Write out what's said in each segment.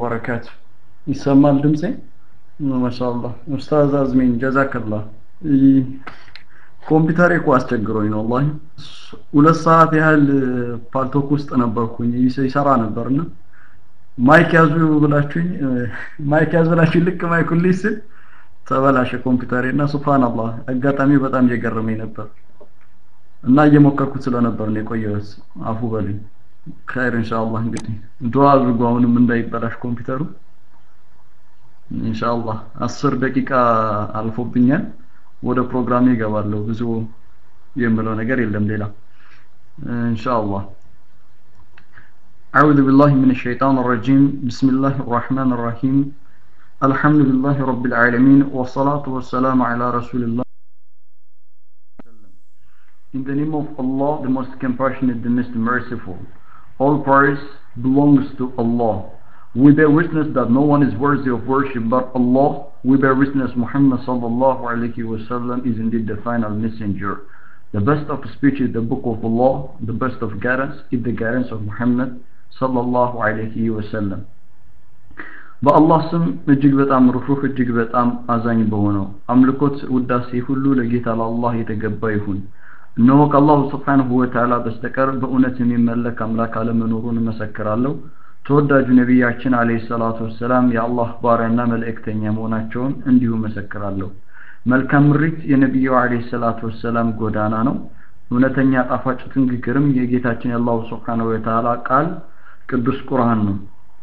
ወበረካቱ ይሰማል ድምጼ ማሻአላህ ኡስታዝ አዝሚን ጀዛከላህ ኮምፒውተሬ እኮ አስቸግሮኝ ነው ወላሂ ሁለት ሰዓት ያህል ፓልቶክ ውስጥ ነበርኩኝ ይሰራ ነበርና ማይክ ያዙ ብላችሁኝ ማይክ ያዙ ብላችሁኝ ልክ ማይኩን ልይዝ ስል ተበላሸ ኮምፒውተሬ እና ሱብሃንአላህ አጋጣሚ በጣም እየገረመኝ ነበር እና እየሞከርኩት ስለነበር ነው የቆየሁት አፉ በሉኝ ኸይር ኢንሻአላህ እንግዲህ ዱዓ አድርጉ አሁንም እንዳይበላሽ ኮምፒውተሩ ኢንሻአላህ አስር ደቂቃ አልፎብኛል ወደ ፕሮግራሜ እገባለሁ ብዙ የምለው ነገር የለም ሌላ ኢንሻአላህ أعوذ بالله من الشيطان الرجيم بسم الله الرحمن الرحيم الحمد لله رب العالمين والصلاة والسلام على رسول الله In the name of Allah, the most compassionate, the most merciful. All praise belongs to Allah. We bear witness that no one is worthy of worship but Allah. We bear witness Muhammad sallallahu alayhi wasallam is indeed the final messenger. The best of speech is the book of Allah. The best of guidance is the guidance of Muhammad sallallahu alayhi wasallam. በአላህ ስም እጅግ በጣም ሩህሩህ እጅግ በጣም አዛኝ በሆነው አምልኮት ውዳሴ ሁሉ ለጌታ ለአላህ የተገባ ይሁን። እነሆ ከአላሁ ስብሓንሁ ወተዓላ በስተቀር በእውነት የሚመለክ አምላክ አለመኖሩን እመሰክራለሁ። ተወዳጁ ነቢያችን አለይሂ ሰላቱ ወሰላም የአላህ ባሪያና መልእክተኛ መሆናቸውን እንዲሁ መሰክራለሁ። መልካም ምሪት የነቢዩ አለይሂ ሰላቱ ወሰላም ጎዳና ነው። እውነተኛ ጣፋጭ ንግግርም የጌታችን የአላሁ ስብሓንሁ ወተዓላ ቃል ቅዱስ ቁርአን ነው።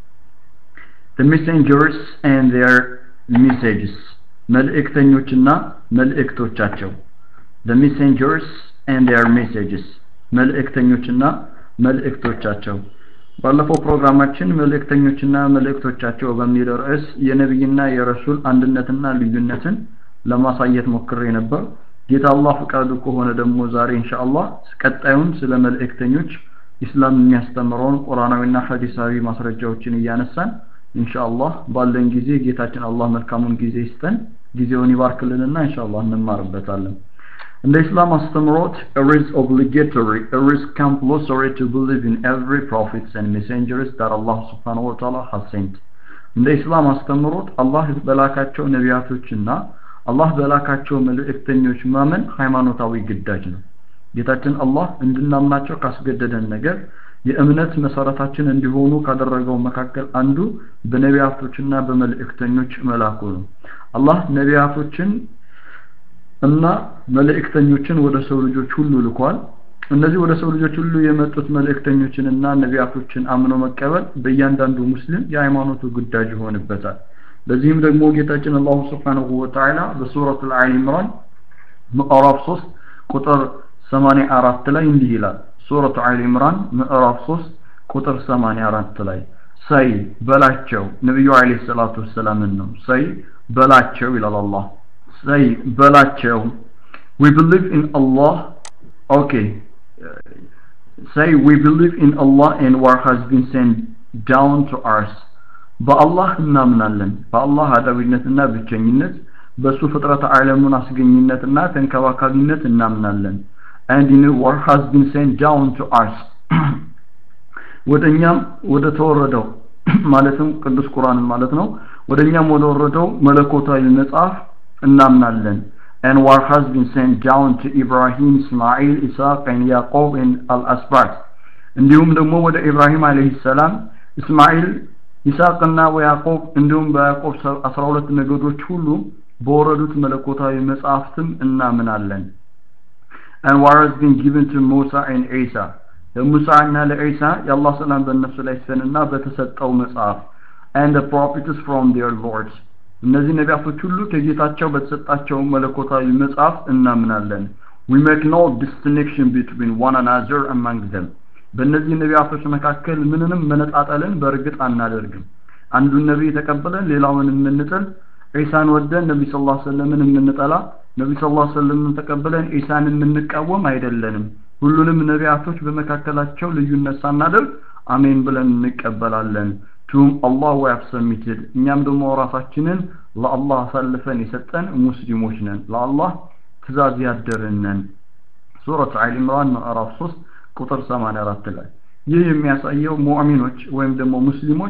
The messengers and their messages መልእክተኞችና መልእክቶቻቸው The messengers and their messages መልእክተኞችና መልእክቶቻቸው ባለፈው ፕሮግራማችን መልእክተኞችና መልእክቶቻቸው በሚል ርዕስ የነቢይና የረሱል አንድነትና ልዩነትን ለማሳየት ሞክሬ ነበር። ጌታ አላህ ፈቃዱ ከሆነ ደግሞ ዛሬ ኢንሻአላህ ቀጣዩን ስለ መልእክተኞች ኢስላም የሚያስተምረውን ቁርአናዊና ሐዲሳዊ ማስረጃዎችን እያነሳን ኢንሻአላህ ባለን ጊዜ ጌታችን አላህ መልካሙን ጊዜ ይስጠን፣ ጊዜውን ይባርክልንና ኢንሻአላህ እንማርበታለን። እንደ ኢስላም አስተምሮት it is obligatory it is compulsory to believe in every prophets and messengers that Allah subhanahu wa ta'ala has sent እንደ ኢስላም አስተምሮት አላህ በላካቸው ነቢያቶችና አላህ በላካቸው መልእክተኞች ማመን ሃይማኖታዊ ግዳጅ ነው። ጌታችን አላህ እንድናምናቸው ካስገደደን ነገር የእምነት መሰረታችን እንዲሆኑ ካደረገው መካከል አንዱ በነቢያቶችና በመልእክተኞች መላኩ ነው። አላህ ነቢያቶችን እና መልእክተኞችን ወደ ሰው ልጆች ሁሉ ልኳል። እነዚህ ወደ ሰው ልጆች ሁሉ የመጡት መልእክተኞችንና ነቢያቶችን አምኖ መቀበል በእያንዳንዱ ሙስሊም የሃይማኖቱ ግዳጅ ይሆንበታል። ለዚህም ደግሞ ጌታችን አላሁ ስብሓንሁ ወተዓላ በሱረቱል አሊ ኢምራን ምዕራፍ 3 ቁጥር 84 ላይ እንዲህ ይላል። ሱረቱ አሊ ኢምራን ምዕራፍ 3 ቁጥር 84 ላይ ሰይ በላቸው ነብዩ አለይሂ ሰላቱ ወሰላምን ነው ሰይ በላቸው ይላል አላህ say በላቸው we believe in Allah okay say we believe in Allah and what has been sent down to us በአላህ እናምናለን በአላህ አዳዊነትና ብቸኝነት በሱ ፍጥረት ዓለሙን አስገኝነትና ተንከባካቢነት እናምናለን and in what has been sent down to us ወደኛም ወደ ተወረደው ማለትም ቅዱስ ቁርአን ማለት ነው ወደኛም ወደ ወረደው መለኮታዊ መጽሐፍ እናምናለን and what has been sent down to Ibrahim, Ismail, Isaac and Yaqub and al-Asbat እንዲሁም ደግሞ ወደ ኢብራሂም አለይሂ ሰላም እስማኤል ይስሐቅና ወያዕቆብ እንዲሁም በያዕቆብ 12 ነገዶች ሁሉ በወረዱት መለኮታዊ መጽሐፍትም እናምናለን and what has been given to Musa and Isa ለሙሳ እና ለኢሳ የአላህ ሰላም በእነሱ ላይ ሲፈንና በተሰጠው መጽሐፍ and the prophets from their lords እነዚህ ነቢያቶች ሁሉ ከጌታቸው በተሰጣቸው መለኮታዊ መጽሐፍ እናምናለን we make no distinction between one another among them በእነዚህ ነቢያቶች መካከል ምንንም መነጣጠልን በእርግጥ አናደርግም አንዱን ነቢይ ተቀብለን ሌላውን የምንጥል ዒሳን ወደን ነቢ ስ ላ ሰለምን የምንጠላ ነቢ ስ ላ ሰለምን ተቀብለን ዒሳን የምንቃወም አይደለንም ሁሉንም ነቢያቶች በመካከላቸው ልዩነት ሳናደርግ አሜን ብለን እንቀበላለን ቱም አላህ we have submitted እኛም ደግሞ ራሳችንን ለአላህ አሳልፈን የሰጠን ሙስሊሞች ነን ለአላህ ትእዛዝ ያደርን ነን ሱረት አሊ ኢምራን ምዕራፍ 3 ቁጥር 84 ላይ ይህ የሚያሳየው ሙእሚኖች ወይም ደግሞ ሙስሊሞች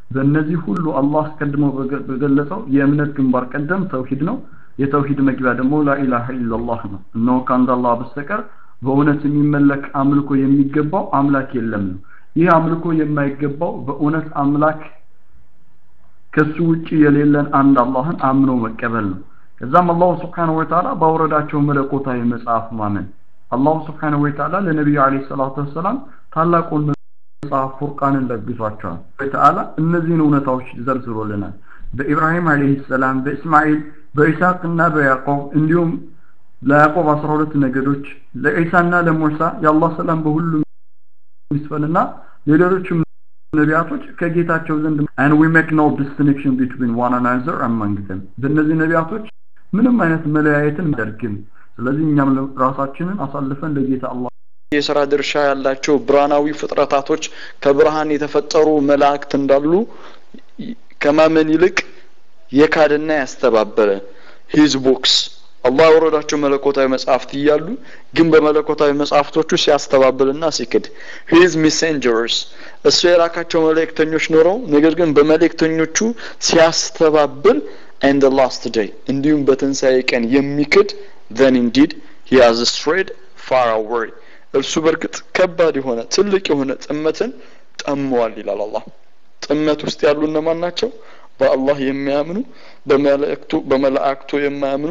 በእነዚህ ሁሉ አላህ አስቀድሞ በገለጸው የእምነት ግንባር ቀደም ተውሂድ ነው የተውሂድ መግቢያ ደግሞ ላኢላሃ ኢላላህ ነው እነሆ ከአንድ አላህ በስተቀር በእውነት የሚመለክ አምልኮ የሚገባው አምላክ የለም ነው ይህ አምልኮ የማይገባው በእውነት አምላክ ከሱ ውጪ የሌለን አንድ አላህን አምኖ መቀበል ነው ከዛም አላሁ ስብሓንሁ ወተዓላ ባወረዳቸው መለኮታዊ መጽሐፍ ማመን አላሁ ስብሓንሁ ወተዓላ ለነቢዩ አለይሂ ሰላቱ ወሰላም ታላቁን መጽሐፍ ፉርቃንን ለግሷቸዋል ወተዓላ እነዚህን እውነታዎች ዘርዝሮልናል በኢብራሂም አለይሂ ሰላም በእስማኤል በኢስሐቅ እና በያዕቆብ እንዲሁም ለያዕቆብ 12 ነገዶች ለኢሳና ለሙሳ የአላህ ሰላም በሁሉም ይስፈንና ሌሎችም ነቢያቶች ከጌታቸው ዘንድ and we make no distinction between one another among them በእነዚህ ነቢያቶች ምንም አይነት መለያየትን አደርግም ስለዚህ እኛም ራሳችንን አሳልፈን ለጌታ አላህ የስራ ድርሻ ያላቸው ብርሃናዊ ፍጥረታቶች ከብርሃን የተፈጠሩ መላእክት እንዳሉ ከማመን ይልቅ የካድና ያስተባበለ ሂዝ ቦክስ አላህ ያወረዳቸው መለኮታዊ መጽሐፍት እያሉ ግን በመለኮታዊ መጽሐፍቶቹ ሲያስተባብልና ሲክድ ሂዝ ሜሴንጀርስ እሱ የላካቸው መልእክተኞች ኖረው ነገር ግን በመልእክተኞቹ ሲያስተባብል and the last day እንዲሁም በትንሣኤ ቀን የሚክድ then indeed he has strayed far away እርሱ በእርግጥ ከባድ የሆነ ትልቅ የሆነ ጥመትን ጠመዋል ይላል አላህ ጥመት ውስጥ ያሉ እነማን ናቸው በአላህ የሚያምኑ በመላእክቱ በመላእክቱ የማያምኑ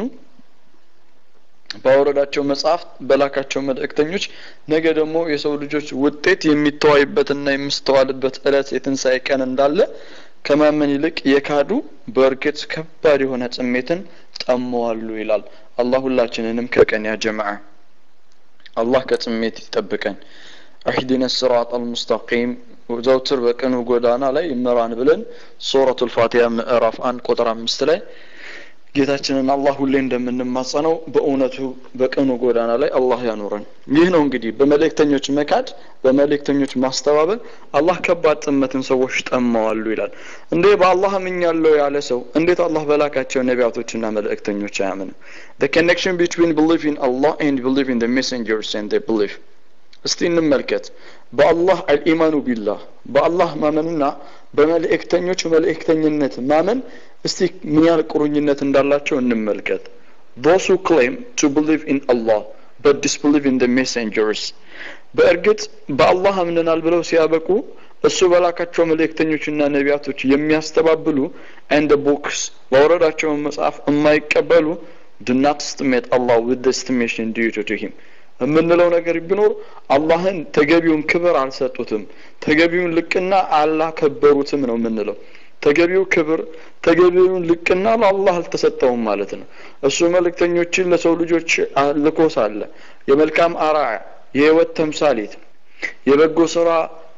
ባወረዳቸው መጽሐፍት በላካቸው መልእክተኞች ነገ ደግሞ የሰው ልጆች ውጤት የሚተዋይበትና የሚስተዋልበት እለት የትንሣኤ ቀን እንዳለ ከማመን ይልቅ የካዱ በእርግጥ ከባድ የሆነ ጽሜትን ጠመዋሉ ይላል አላህ ሁላችንንም ከቀን ያ ጀማዓ አላህ ከጽሜት ይጠብቀን አህዲነ ስራጥ አልሙስተቂም ዘውትር በቀኑ ጎዳና ላይ ይመራን ብለን ሱረቱል ፋቲሃ ምዕራፍ አንድ ቁጥር አምስት ላይ ጌታችንን አላህ ሁሌ እንደምንማጸነው በእውነቱ በቀኑ ጎዳና ላይ አላህ ያኖረን ይህ ነው እንግዲህ በመልእክተኞች መካድ በመልእክተኞች ማስተባበል አላህ ከባድ ጥመትን ሰዎች ጠማዋሉ ይላል እንዴ በአላህ አምኛለሁ ያለ ሰው እንዴት አላህ በላካቸው ነቢያቶችና መልእክተኞች አያምንም the connection between belief in Allah and belief in the messengers and their belief እስቲ እንመልከት በአላህ አልኢማኑ ቢላህ በአላህ ማመንና በመልእክተኞች መልእክተኝነት ማመን እስቲ ምን ያህል ቁርኝነት እንዳላቸው እንመልከት those who claim to believe in Allah but disbelieve in the messengers በእርግጥ በአላህ አምነናል ብለው ሲያበቁ እሱ በላካቸው መልእክተኞችና ነቢያቶች የሚያስተባብሉ and the books ባወረዳቸውን መጽሐፍ የማይቀበሉ do not estimate Allah with the estimation due to him የምንለው ነገር ቢኖር አላህን ተገቢውን ክብር አልሰጡትም ተገቢውን ልቅና አላከበሩትም ነው የምንለው ተገቢው ክብር ተገቢውን ልቅና ለአላህ አልተሰጠውም ማለት ነው እሱ መልእክተኞችን ለሰው ልጆች ልኮ ሳለ የመልካም አራያ የህይወት ተምሳሌት የበጎ ስራ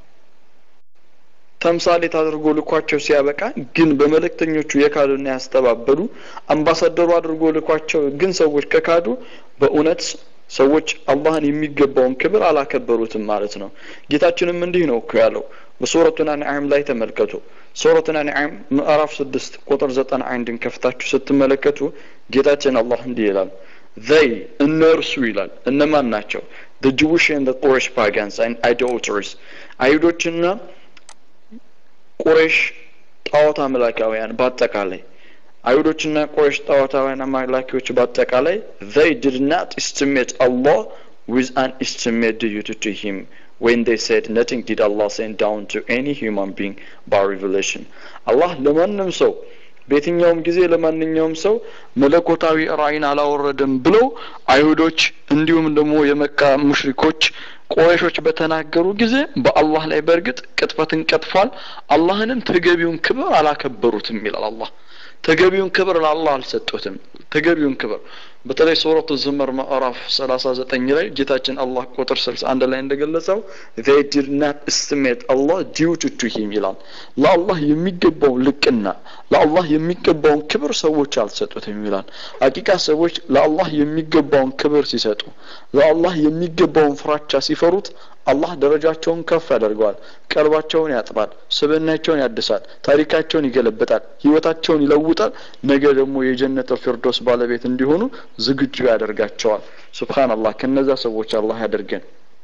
ተምሳሌት አድርጎ ልኳቸው ሲያበቃ ግን በመልእክተኞቹ የካዱና ያስተባበሉ አምባሳደሩ አድርጎ ልኳቸው ግን ሰዎች ከካዱ በእውነት ሰዎች አላህን የሚገባውን ክብር አላከበሩትም ማለት ነው ጌታችንም እንዲህ ነው እኮ ያለው በሱረቱን አንዓም ላይ ተመልከቱ ሱረቱን አንዓም ምዕራፍ ስድስት ቁጥር ዘጠና አንድን ከፍታችሁ ስትመለከቱ ጌታችን አላህ እንዲህ ይላል they እነርሱ ይላል እነማን ናቸው the Jewish and the Quraysh pagans and idolaters አይሁዶችና ቁሬሽ ጣዖት አምላካውያን በአጠቃላይ አይሁዶችና ቁረሽ ጣዖታውያን አምላኪዎች በአጠቃላይ they did not estimate Allah with an estimate due to him when they said nothing did Allah send down to any human being by revelation አላህ ለማንም ሰው በየትኛውም ጊዜ ለማንኛውም ሰው መለኮታዊ ራእይን አላወረደም ብለው አይሁዶች እንዲሁም ደግሞ የመካ ሙሽሪኮች ቆረሾች በተናገሩ ጊዜ በአላህ ላይ በእርግጥ ቅጥፈትን ቀጥፏል አላህንም ተገቢውን ክብር አላከበሩትም ይላል አላህ ተገቢውን ክብር ለአላህ አልሰጡትም ተገቢውን ክብር በተለይ ሱረቱ ዝመር ምዕራፍ 39 ላይ ጌታችን አላህ ቁጥር 61 ላይ እንደገለጸው they did not estimate Allah due to him ይላል ለአላህ የሚገባውን ልቅና ለአላህ የሚገባውን ክብር ሰዎች አልሰጡትም ይላል ሀቂቃ ሰዎች ለአላህ የሚገባውን ክብር ሲሰጡ ለአላህ የሚገባውን ፍራቻ ሲፈሩት አላህ ደረጃቸውን ከፍ ያደርገዋል ቀልባቸውን ያጥባል ስብናቸውን ያድሳል ታሪካቸውን ይገለብጣል ህይወታቸውን ይለውጣል ነገ ደግሞ የጀነተ ፊርዶስ ባለቤት እንዲሆኑ ዝግጁ ያደርጋቸዋል ሱብሃንአላህ ከነዛ ሰዎች አላህ ያደርገን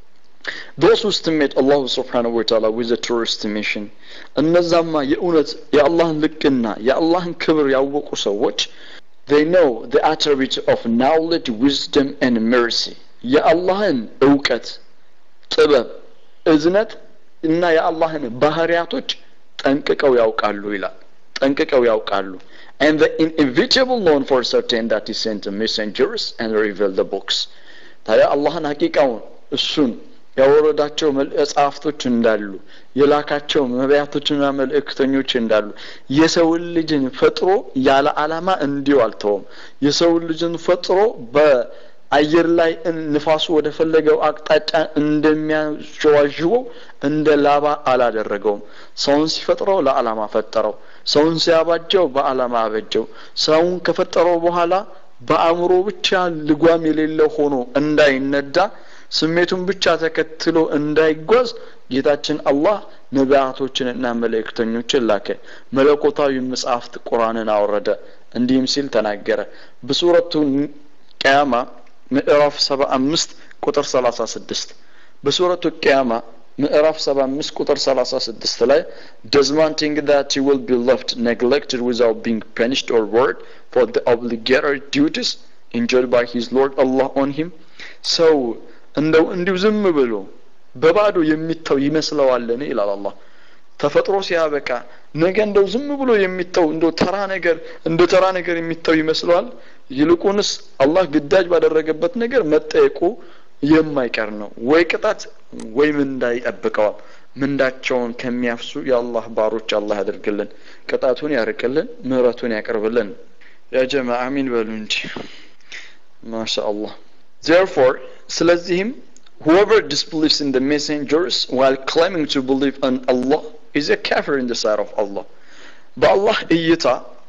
those who estimate Allah subhanahu wa ta'ala with a true estimation እነዛማ የእውነት የአላህን ልቅና የአላህን ክብር ያወቁ ሰዎች they know the attribute of knowledge wisdom and mercy የአላህን እውቀት ጥበብ እዝነት እና የአላህን ባህሪያቶች ጠንቅቀው ያውቃሉ ይላል ጠንቅቀው ያውቃሉ and the inevitable known for certain that he sent messengers and revealed the books ታዲያ አላህን ሀቂቃውን እሱን ያወረዳቸው መጽሐፍቶች እንዳሉ የላካቸው ነቢያቶችና መልእክተኞች እንዳሉ የሰውን ልጅን ፈጥሮ ያለ አላማ እንዲሁ አልተውም የሰውን ልጅን ፈጥሮ በአየር ላይ ንፋሱ ወደ ፈለገው አቅጣጫ እንደሚያሸዋዥበው እንደ ላባ አላደረገውም ሰውን ሲፈጥረው ለአላማ ፈጠረው ሰውን ሲያባጀው በአላማ አበጀው ሰውን ከፈጠረው በኋላ በአእምሮ ብቻ ልጓም የሌለው ሆኖ እንዳይነዳ ስሜቱን ብቻ ተከትሎ እንዳይጓዝ ጌታችን አላህ ነቢያቶችንና መልእክተኞችን ላከ መለኮታዊ መጽሐፍት ቁርአንን አወረደ እንዲህም ሲል ተናገረ በሱረቱ ቅያማ ምዕራፍ ሰባ አምስት ቁጥር ሰላሳ ስድስት በሱረቱ ቅያማ ምዕራፍ 75 ቁጥር 36 ላይ does man think that he will be left neglected without being punished or rewarded for the obligatory duties enjoyed by his Lord Allah on him ሰው እንደው እንዲሁ ዝም ብሎ በባዶ የሚተው ይመስለዋልን ይላል አላህ ተፈጥሮ ሲያበቃ ነገ እንደው ዝም ብሎ የሚተው እንደው ተራ ነገር እንደ ተራ ነገር የሚተው ይመስለዋል ይልቁንስ አላህ ግዳጅ ባደረገበት ነገር መጠየቁ የማይቀር ነው ወይ ቅጣት ወይ ምንዳ ይጠብቀዋል ምንዳቸውን ከሚያፍሱ የአላህ ባሮች አላህ ያደርግልን ቅጣቱን ያርቅልን ምህረቱን ያቅርብልን ያ ጀማ አሚን በሉ እንጂ ማሻ አላህ therefore ስለዚህም whoever disbelieves in the messengers while claiming to believe in Allah is a kafir in the sight of Allah በአላህ እይታ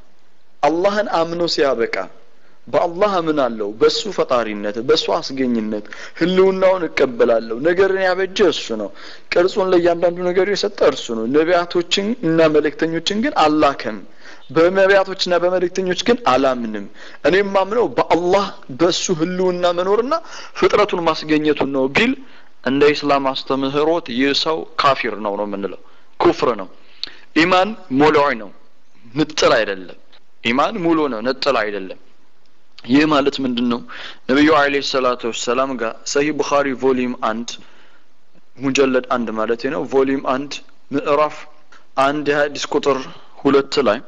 አላህን አምኖ ሲያበቃ በአላህ አምናለሁ በሱ ፈጣሪነት በሱ አስገኝነት ህልውናውን እቀበላለሁ ነገርን ያበጀ እሱ ነው ቅርጹን ለእያንዳንዱ ነገር የሰጠ እርሱ ነው ነቢያቶችን እና መልእክተኞችን ግን አላከም በነቢያቶችና በመልእክተኞች ግን አላምንም እኔ ማምነው በአላህ በእሱ ህልውና መኖርና ፍጥረቱን ማስገኘቱን ነው ቢል እንደ ኢስላም አስተምህሮት ይህ ሰው ካፊር ነው ነው የምንለው ኩፍር ነው ኢማን ሞላዊ ነው ንጥል አይደለም ኢማን ሙሉ ነው ንጥል አይደለም ይህ ማለት ምንድን ነው ነቢዩ አለ ሰላቱ ወሰላም ጋር ሰሂ ቡኻሪ ቮሊዩም አንድ ሙጀለድ አንድ ማለት ነው ቮሊዩም አንድ ምዕራፍ አንድ የሀዲስ ቁጥር ሁለት ላይ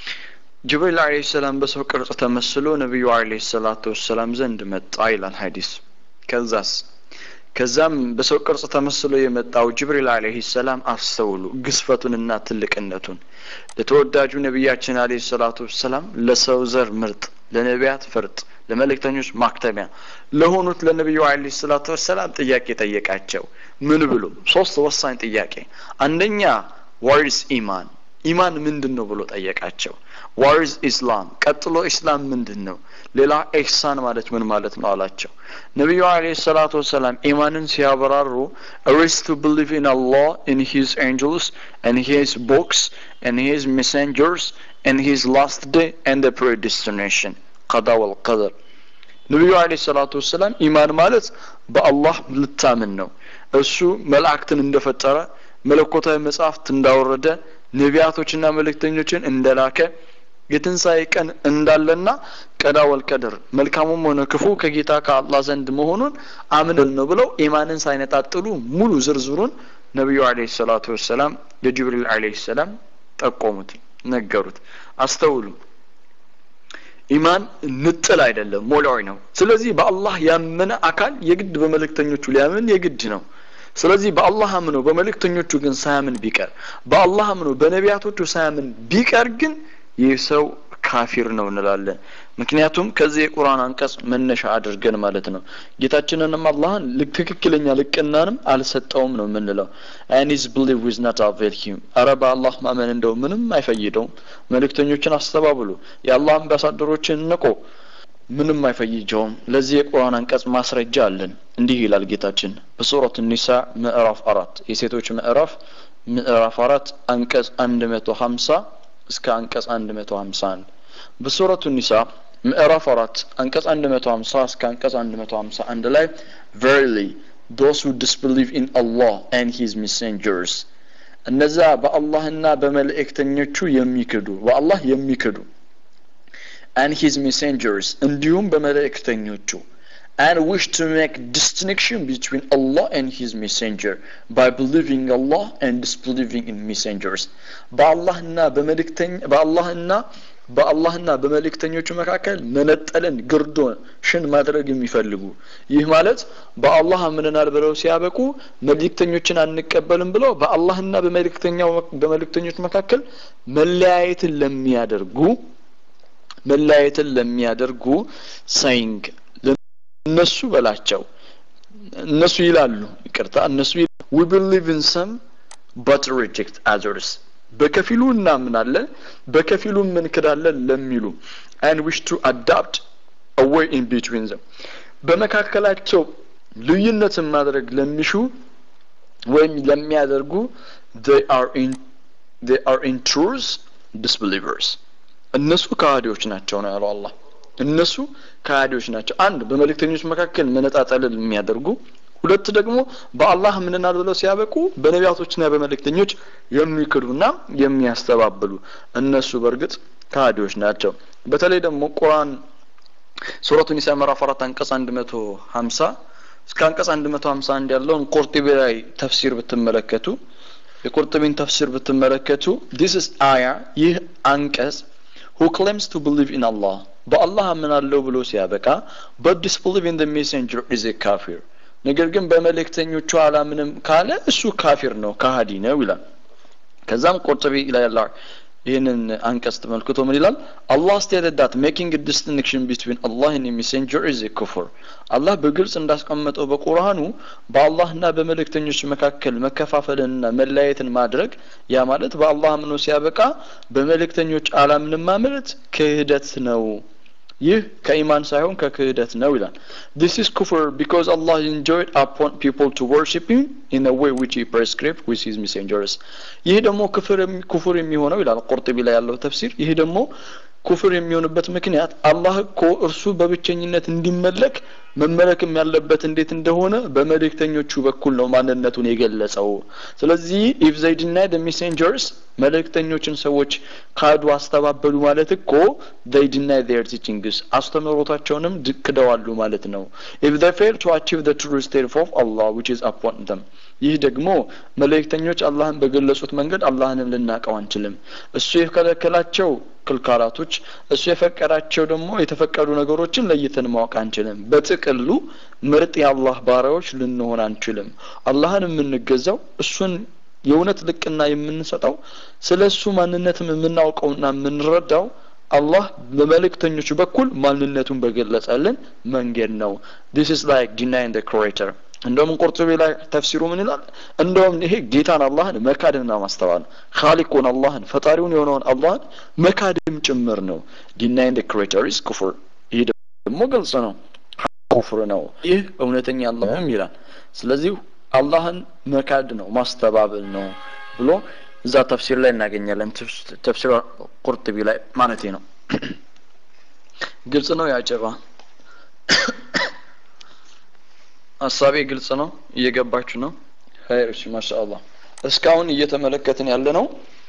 ጅብሪል አለ ሰላም በሰው ቅርጽ ተመስሎ ነቢዩ አለ ሰላቱ ወሰላም ዘንድ መጣ ይላል ሀዲስ ከዛስ ከዛም በሰው ቅርጽ ተመስሎ የመጣው ጅብሪል አለህ ሰላም አስተውሉ ግዝፈቱንና ትልቅነቱን ለተወዳጁ ነቢያችን አለ ሰላቱ ወሰላም ለሰው ዘር ምርጥ ለነቢያት ፍርጥ ለመልእክተኞች ማክተሚያ ለሆኑት ለነቢዩ አለ ሰላቱ ወሰላም ጥያቄ ጠየቃቸው ምን ብሎ ሶስት ወሳኝ ጥያቄ አንደኛ ዋርስ ኢማን ኢማን ምንድን ነው ብሎ ጠየቃቸው ዋርዝ ኢስላም ቀጥሎ ኢስላም ምንድን ነው ሌላ ኤሕሳን ማለት ምን ማለት ነው አላቸው ነቢዩ አለ ሰላቱ ወሰላም ኢማንን ሲያበራሩ ሪስ ቱ ብሊቭ ኢን አላህ ኢን ሂዝ ኤንጀልስ ን ሂዝ ቦክስ ን ሂዝ ሜሴንጀርስ ን ሂዝ ላስት ዴይ ን ፕሬዲስቲኔሽን ቀዳ ወልቀደር ነቢዩ አለ ሰላቱ ወሰላም ኢማን ማለት በአላህ ልታምን ነው እሱ መላእክትን እንደፈጠረ መለኮታዊ መጽሐፍት እንዳወረደ ነቢያቶችና መልእክተኞችን እንደላከ የትንሣኤ ቀን እንዳለና ቀዳ ወልቀድር መልካሙም ሆነ ክፉ ከጌታ ከአላህ ዘንድ መሆኑን አምነል ነው ብለው ኢማንን ሳይነጣጥሉ ሙሉ ዝርዝሩን ነቢዩ አለ ሰላቱ ወሰላም ለጅብሪል አለ ሰላም ጠቆሙት ነገሩት አስተውሉ ኢማን ንጥል አይደለም ሞላዊ ነው ስለዚህ በአላህ ያመነ አካል የግድ በመልእክተኞቹ ሊያምን የግድ ነው ስለዚህ በአላህ አምኖ በመልእክተኞቹ ግን ሳያምን ቢቀር በአላህ አምኖ በነቢያቶቹ ሳያምን ቢቀር ግን ይህ ሰው ካፊር ነው እንላለን ምክንያቱም ከዚህ የቁርአን አንቀጽ መነሻ አድርገን ማለት ነው ጌታችንንም አላህን ትክክለኛ ልቅናንም አልሰጠውም ነው የምንለው ኒዝ ብሊቭ ዊዝ ናት አቬል ሂም አረ በአላህ ማመን እንደው ምንም አይፈይደውም መልእክተኞችን አስተባብሉ የአላህ አምባሳደሮችን ንቆ ምንም አይፈይጀውም ለዚህ የቁርአን አንቀጽ ማስረጃ አለን እንዲህ ይላል ጌታችን በሱረት ኒሳ ምዕራፍ አራት የሴቶች ምዕራፍ ምዕራፍ አራት አንቀጽ አንድ መቶ ሀምሳ እስከ አንቀጽ አንድ መቶ ሀምሳ አንድ በሱረቱ ኒሳ ምዕራፍ አራት አንቀጽ አንድ መቶ ሀምሳ እስከ አንቀጽ አንድ መቶ ሀምሳ አንድ ላይ verily those who disbelieve in Allah and his messengers እነዛ በአላህና በመልእክተኞቹ የሚክዱ በአላህ የሚክዱ and his messengers እንዲሁም በመልእክተኞቹ and wish to make distinction between Allah and his messenger by believing Allah and disbelieving in messengers በአላህና በመልእክተኛ በአላህና በአላህና በመልእክተኞቹ መካከል መነጠልን ግርዶን ሽን ማድረግ የሚፈልጉ ይህ ማለት በአላህ አምነናል ብለው ሲያበቁ መልእክተኞችን አንቀበልም ብለው በአላህና በመልእክተኛው በመልእክተኞች መካከል መለያየትን ለሚያደርጉ መለያየትን ለሚያደርጉ ሳይንግ እነሱ በላቸው እነሱ ይላሉ ይቅርታ እነሱ we believe in some but reject others በከፊሉ እናምናለን በከፊሉ እንክዳለን ለሚሉ and wish to adopt a way in between them በመካከላቸው ልዩነትን ማድረግ ለሚሹ ወይም ለሚያደርጉ they are in they are in truth disbelievers እነሱ ከሃዲዎች ናቸው ነው ያለው አላህ እነሱ ከሃዲዎች ናቸው አንድ በመልእክተኞች መካከል መነጣጠልን የሚያደርጉ ሁለት ደግሞ በአላህ ምንናል ብለው ሲያበቁ በነቢያቶችና በመልእክተኞች የሚክዱና የሚያስተባብሉ እነሱ በእርግጥ ከሃዲዎች ናቸው በተለይ ደግሞ ቁርአን ሱረቱ ኒሳ ምዕራፍ አራት አንቀጽ አንድ መቶ ሀምሳ እስከ አንቀጽ አንድ መቶ ሀምሳ አንድ ያለውን ቁርጢቢ ላይ ተፍሲር ብትመለከቱ የቁርጥቢን ተፍሲር ብትመለከቱ ዲስ is አያ ይህ አንቀጽ who claims to believe in Allah በአላህ አምናለሁ ብሎ ሲያበቃ but disbelieve in the messenger is a kafir ነገር ግን በመልእክተኞቹ አላምንም ካለ እሱ ካፊር ነው ከሃዲ ነው ይላል ከዛም ቁርጥቢ ላይ ያለ ይህንን አንቀጽ ተመልክቶ ምን ይላል አላህ stated that making a distinction between Allah and a messenger is a kufr አላህ በግልጽ እንዳስቀመጠው በቁርአኑ በአላህና በመልእክተኞች መካከል መከፋፈልንና መለያየትን ማድረግ ያ ማለት በአላህ አምኖ ሲያበቃ በመልእክተኞች አላምንም ማለት ክህደት ነው ይህ ከኢማን ሳይሆን ከክህደት ነው ይላል this is kufr because Allah enjoyed upon people to worship him in a way which he prescribed with his messengers ይህ ደግሞ ክፍር ኩፍር የሚሆነው ይላል ቁርጥቢ ላይ ያለው ተፍሲር ይህ ደግሞ ኩፍር የሚሆንበት ምክንያት አላህ እኮ እርሱ በብቸኝነት እንዲመለክ መመለክም ያለበት እንዴት እንደሆነ በመልእክተኞቹ በኩል ነው ማንነቱን የገለጸው ስለዚህ ኢፍ ዘይ ዲናይ ደ ሜሴንጀርስ መልእክተኞችን ሰዎች ካዱ አስተባበሉ ማለት እኮ ዘይ ዲናይ ዜር ቲቺንግስ አስተምህሮታቸውንም ክደዋሉ ማለት ነው ኢፍ ዘይ ፌል ቱ አቺቭ ዘ ትሩ ስቴት ኦፍ አላህ ዊች ኢዝ አፖን ደም ይህ ደግሞ መልእክተኞች አላህን በገለጹት መንገድ አላህንም ልናቀው አንችልም እሱ የከለከላቸው ክልካላቶች እሱ የፈቀዳቸው ደግሞ የተፈቀዱ ነገሮችን ለይተን ማወቅ አንችልም በጥቅሉ ምርጥ የአላህ ባሪያዎች ልንሆን አንችልም አላህን የምንገዛው እሱን የእውነት ልቅና የምንሰጠው ስለ እሱ ማንነትም የምናውቀውና የምንረዳው አላህ በመልእክተኞቹ በኩል ማንነቱን በገለጸልን መንገድ ነው this is like denying the creator እንደውም ቁርጡቢ ላይ ተፍሲሩ ምን ይላል እንደውም ይሄ ጌታን አላህን መካድና ማስተዋል ካሊቁን አላህን ፈጣሪውን የሆነውን አላህን መካድም ጭምር ነው ዲናይን ደ ክሬተር ኢዝ ኩፍር ይህ ደግሞ ግልጽ ነው ኩፍር ነው ይህ እውነተኛ አላህም ይላል ስለዚህ አላህን መካድ ነው ማስተባበል ነው ብሎ እዛ ተፍሲር ላይ እናገኛለን ተፍሲር ቁርጥቢ ላይ ማለት ነው ግልጽ ነው ያጨባ ሀሳቤ ግልጽ ነው እየገባችሁ ነው ኸይር እሺ ማሻአላህ እስካሁን እየተመለከትን ያለ ነው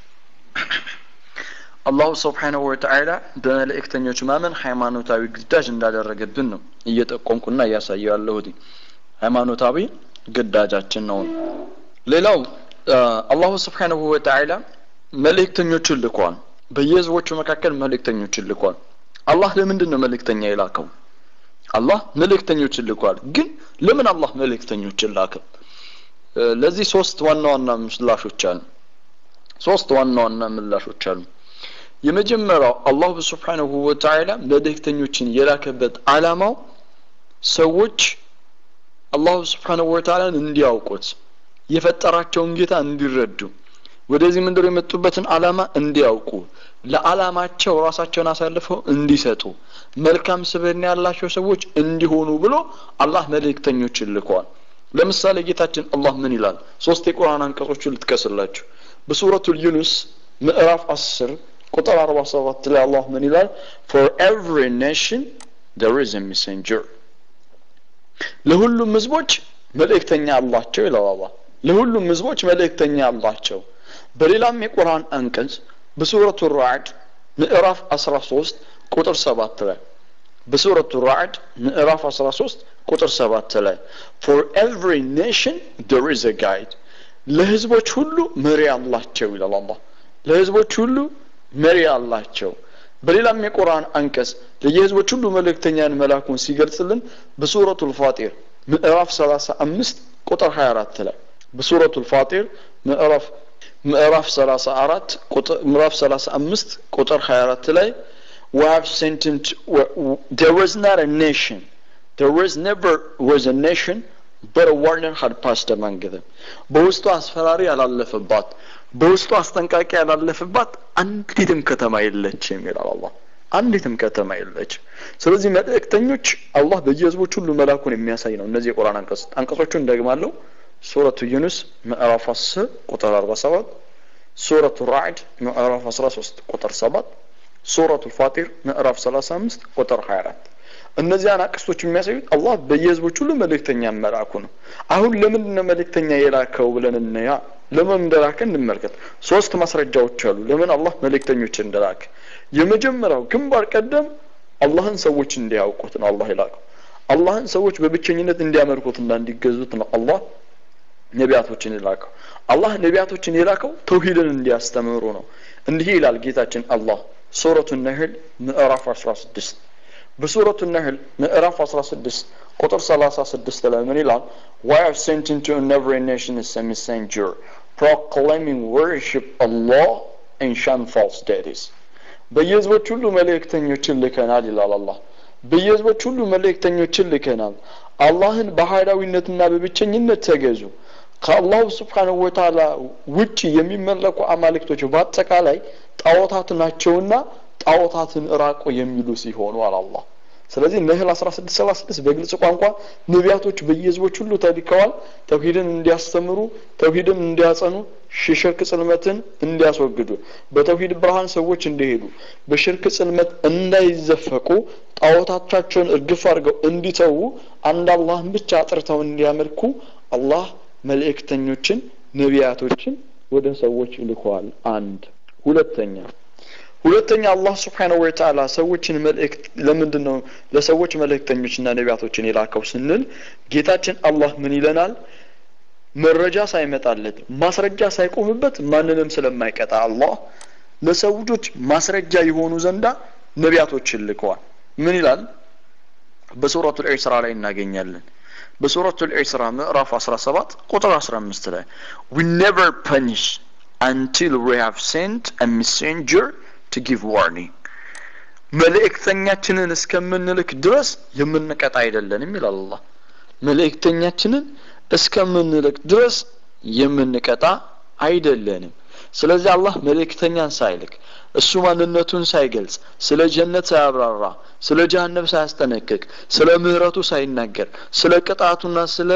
አላሁ ስብሓንሁ ወተዓላ በመልእክተኞች ማመን ሃይማኖታዊ ግዳጅ እንዳደረገብን ነው እየጠቆምኩና እያሳየው ያለሁት ሃይማኖታዊ ግዳጃችን ነው ሌላው አላሁ ስብሓንሁ ወተዓላ መልእክተኞችን ልኳል በየህዝቦቹ መካከል መልእክተኞችን ልኳል አላህ ለምንድን ነው መልእክተኛ የላከው አላህ መልእክተኞችን ልኳል ግን ለምን አላህ መልእክተኞችን ላከ ለዚህ ሶስት ዋና ዋና ምላሾች አሉ ሶስት ዋና ዋና ምላሾች አሉ የመጀመሪያው አላሁ ስብሓንሁ ወተዓላ መልእክተኞችን የላከበት አላማው ሰዎች አላሁ ስብሓንሁ ወተዓላን እንዲያውቁት የፈጠራቸውን ጌታ እንዲረዱ ወደዚህ ምድር የመጡበትን አላማ እንዲያውቁ ለአላማቸው ራሳቸውን አሳልፈው እንዲሰጡ መልካም ስብዕና ያላቸው ሰዎች እንዲሆኑ ብሎ አላህ መልእክተኞችን ልከዋል ለምሳሌ ጌታችን አላህ ምን ይላል ሶስት የቁርአን አንቀጾችን ልጥቀስላችሁ በሱረቱል ዩኑስ ምዕራፍ አስር ቁጥር አርባ ሰባት ላይ አላህ ምን ይላል ፎር ኤቭሪ ኔሽን there is a messenger ለሁሉም ህዝቦች መልእክተኛ አላቸው ይላል አላህ ለሁሉም ህዝቦች መልእክተኛ አላቸው በሌላም የቁርአን አንቀጽ በሱረቱ ራዕድ ምዕራፍ 13 ቁጥር 7 ላይ በሱረቱ ራዕድ ምዕራፍ 13 ቁጥር 7 ላይ for every nation there is a guide ለህዝቦች ሁሉ መሪ አላቸው ይላል አላህ ለህዝቦች ሁሉ መሪ አላቸው በሌላም የቁርአን አንቀጽ ለየህዝቦች ሁሉ መልእክተኛን መላኩን ሲገልጽልን በሱረቱ ልፋጢር ምዕራፍ 35 ቁጥር 24 ላይ በሱረቱ ልፋጢር ምዕራፍ ምዕራፍ 34 ቁጥር ምዕራፍ 35 ቁጥር 24 ላይ we have sent him to, there was not a nation there was never was a nation but a warner had passed among them በውስጡ አስፈራሪ ያላለፈባት በውስጡ አስጠንቃቂ ያላለፈባት አንዲትም ከተማ የለችም ይላል አላህ አንዲትም ከተማ የለችም ስለዚህ መልእክተኞች አላህ በየህዝቦች ሁሉ መላኩን የሚያሳይ ነው እነዚህ የቁርአን አንቀጽ አንቀጾቹን ደግማለሁ ሱረቱ ዩኑስ ምዕራፍ 10 ቁጥር 47 ሱረቱ ራዕድ ምዕራፍ 13 ቁጥር 7 ሱረቱ ፋጢር ምዕራፍ 35 ቁጥር 24 እነዚያን አቅስቶች የሚያሳዩት አላህ በየህዝቦች ሁሉ መልእክተኛ መላኩ ነው አሁን ለምንድን ነው መልእክተኛ የላከው ብለን እንያ ለምን እንደላከ እንመልከት ሶስት ማስረጃዎች አሉ ለምን አላህ መልእክተኞች እንደላከ የመጀመሪያው ግንባር ቀደም አላህን ሰዎች እንዲያውቁት ነው አላህ የላከው አላህን ሰዎች በብቸኝነት እንዲያመልኩትና እንዲገዙት ነው አላህ ነቢያቶችን የላከው አላህ ነቢያቶችን የላከው ተውሂድን እንዲያስተምሩ ነው እንዲህ ይላል ጌታችን አላህ ሱረቱ ነህል ምዕራፍ 16 በሱረቱ ነህል ምዕራፍ 16 ቁጥር 36 ላይ ምን ይላል why have sent into every nation as a messenger proclaiming worship Allah and shun false deities በየህዝቦች ሁሉ መልእክተኞችን ልከናል ይላል አላህ በየህዝቦች ሁሉ መልእክተኞችን ልከናል አላህን በኃይላዊነትና በብቸኝነት ተገዙ ከአላሁ ስብሓንሁ ወተዓላ ውጭ የሚመለኩ አማልክቶች በአጠቃላይ ጣዖታት ናቸውና ጣዖታትን እራቁ የሚሉ ሲሆኑ አላህ ስለዚህ ነህል 1636 በግልጽ ቋንቋ ነቢያቶች በየህዝቦች ሁሉ ተልከዋል ተውሂድን እንዲያስተምሩ ተውሂድን እንዲያጸኑ የሽርክ ጽልመትን እንዲያስወግዱ በተውሂድ ብርሃን ሰዎች እንዲሄዱ በሽርክ ጽልመት እንዳይዘፈቁ ጣዖታቻቸውን እርግፍ አድርገው እንዲተዉ አንድ አላህን ብቻ አጥርተው እንዲያመልኩ አላህ መልእክተኞችን ነቢያቶችን ወደ ሰዎች ልከዋል አንድ ሁለተኛ ሁለተኛ አላህ ስብሓነሁ ወተዓላ ሰዎችን መልእክት ለምንድን ነው ለሰዎች መልእክተኞችና ነቢያቶችን የላከው ስንል ጌታችን አላህ ምን ይለናል መረጃ ሳይመጣለት ማስረጃ ሳይቆምበት ማንንም ስለማይቀጣ አላህ ለሰው ልጆች ማስረጃ የሆኑ ዘንዳ ነቢያቶችን ልከዋል ምን ይላል በሱረቱ ልኢስራ ላይ እናገኛለን በሱረቱ ልኢስራ ምዕራፍ 17 ቁጥር 15 ላይ we never punish until we have sent a messenger to give warning መልእክተኛችንን እስከምንልክ ድረስ የምንቀጣ አይደለንም ይላል አላህ መልእክተኛችንን እስከምንልክ ድረስ የምንቀጣ አይደለንም ስለዚህ አላህ መልእክተኛን ሳይልክ እሱ ማንነቱን ሳይገልጽ ስለ ጀነት ሳያብራራ ስለ ጀሃነም ሳያስጠነቅቅ ስለ ምህረቱ ሳይናገር ስለ ቅጣቱና ስለ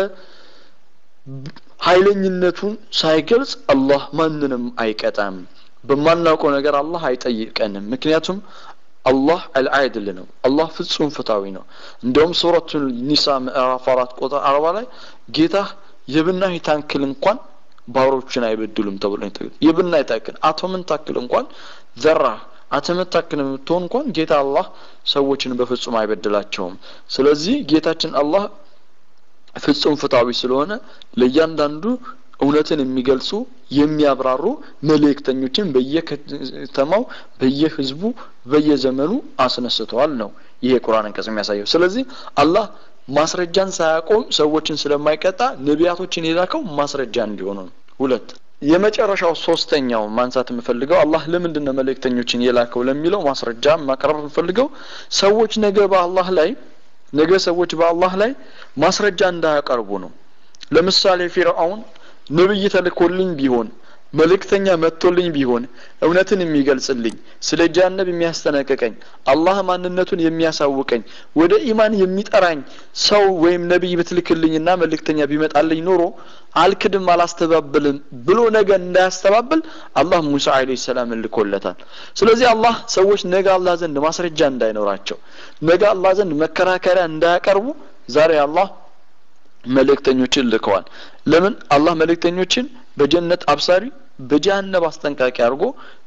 ኃይለኝነቱን ሳይገልጽ አላህ ማንንም አይቀጣም በማናውቀው ነገር አላህ አይጠይቀንም ምክንያቱም አላህ አልዓድል ነው አላህ ፍጹም ፍታዊ ነው እንደውም ሱረቱ ኒሳ ምዕራፍ አራት ቁጥር አርባ ላይ ጌታ የብናኝ ታክል እንኳን ባሮችን አይበድሉም ተብሎ የብናኝ ታክል አቶምን ታክል እንኳን ዘራ አተምን ታክል የምትሆን እንኳን ጌታ አላህ ሰዎችን በፍጹም አይበድላቸውም ስለዚህ ጌታችን አላህ ፍጹም ፍታዊ ስለሆነ ለእያንዳንዱ እውነትን የሚገልጹ የሚያብራሩ መልእክተኞችን በየከተማው በየህዝቡ በየዘመኑ አስነስተዋል ነው ይሄ ቁርአን አንቀጽ የሚያሳየው ስለዚህ አላህ ማስረጃን ሳያቆም ሰዎችን ስለማይቀጣ ነቢያቶችን የላከው ማስረጃ እንዲሆኑ ነው ሁለት የመጨረሻው ሶስተኛው ማንሳት የምፈልገው አላህ ለምንድን ነው መልእክተኞችን የላከው ለሚለው ማስረጃ ማቅረብ የምፈልገው ሰዎች ነገ በአላህ ላይ ነገ ሰዎች በአላህ ላይ ማስረጃ እንዳያቀርቡ ነው ለምሳሌ ፊርአውን ነብይ ተልኮልኝ ቢሆን መልእክተኛ መጥቶልኝ ቢሆን እውነትን የሚገልጽልኝ ስለ ጃነብ የሚያስጠነቅቀኝ አላህ ማንነቱን የሚያሳውቀኝ ወደ ኢማን የሚጠራኝ ሰው ወይም ነቢይ ብትልክልኝና መልእክተኛ ቢመጣልኝ ኖሮ አልክድም አላስተባብልም ብሎ ነገ እንዳያስተባብል አላህ ሙሳ አለይሂ ሰላም ልኮለታል ስለዚህ አላህ ሰዎች ነገ አላህ ዘንድ ማስረጃ እንዳይኖራቸው ነገ አላህ ዘንድ መከራከሪያ እንዳያቀርቡ ዛሬ አላህ መልእክተኞችን ልከዋል ለምን አላህ መልእክተኞችን በጀነት አብሳሪ በጀሃነብ አስጠንቃቂ አድርጎ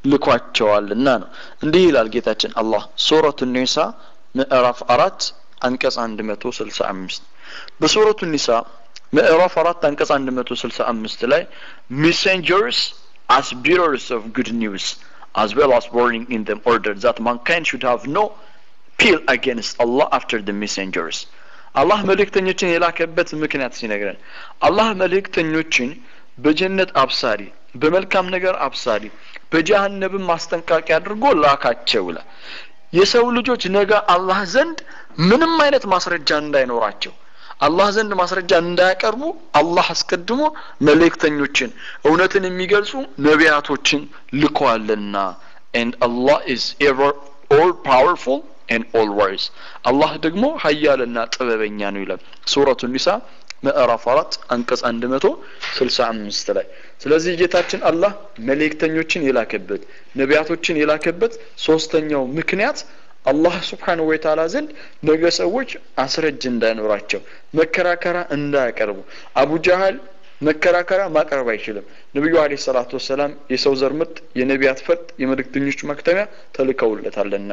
ልኳቸዋልና ነው እንዲህ ይላል ጌታችን አላህ ሱረቱ ኒሳ ምዕራፍ አራት አንቀጽ አንድ መቶ ስልሳ አምስት በሱረቱ ኒሳ ምዕራፍ አራት አንቀጽ አንድ መቶ ስልሳ አምስት ላይ ሜሴንጀርስ as bearers of good news as well as warning in them order that mankind should have no appeal against Allah after the messengers አላህ መልእክተኞችን የላከበት ምክንያት ሲነግረን አላህ መልእክተኞችን በጀነት አብሳሪ በመልካም ነገር አብሳሪ በጀሃነብም ማስጠንቃቂ አድርጎ ላካቸው ይላል የሰው ልጆች ነገ አላህ ዘንድ ምንም አይነት ማስረጃ እንዳይኖራቸው አላህ ዘንድ ማስረጃ እንዳያቀርቡ አላህ አስቀድሞ መልእክተኞችን እውነትን የሚገልጹ ነቢያቶችን ልኳልና and Allah is ever all powerful and all wise አላህ ደግሞ ሀያልና ጥበበኛ ነው ይላል ሱረቱ ኒሳ ምዕራፍ አራት አንቀጽ አንድ መቶ ስልሳ አምስት ላይ ስለዚህ ጌታችን አላህ መልእክተኞችን የላከበት ነቢያቶችን የላከበት ሶስተኛው ምክንያት አላህ ስብሓንሁ ወተዓላ ዘንድ ነገ ሰዎች አስረጅ እንዳይኖራቸው መከራከራ እንዳያቀርቡ አቡ ጃህል መከራከራ ማቅረብ አይችልም ነቢዩ አለ ሰላቱ ወሰላም የሰው ዘር ምርጥ የነቢያት ፈርጥ የመልእክተኞች መክተሚያ ተልከውለታልና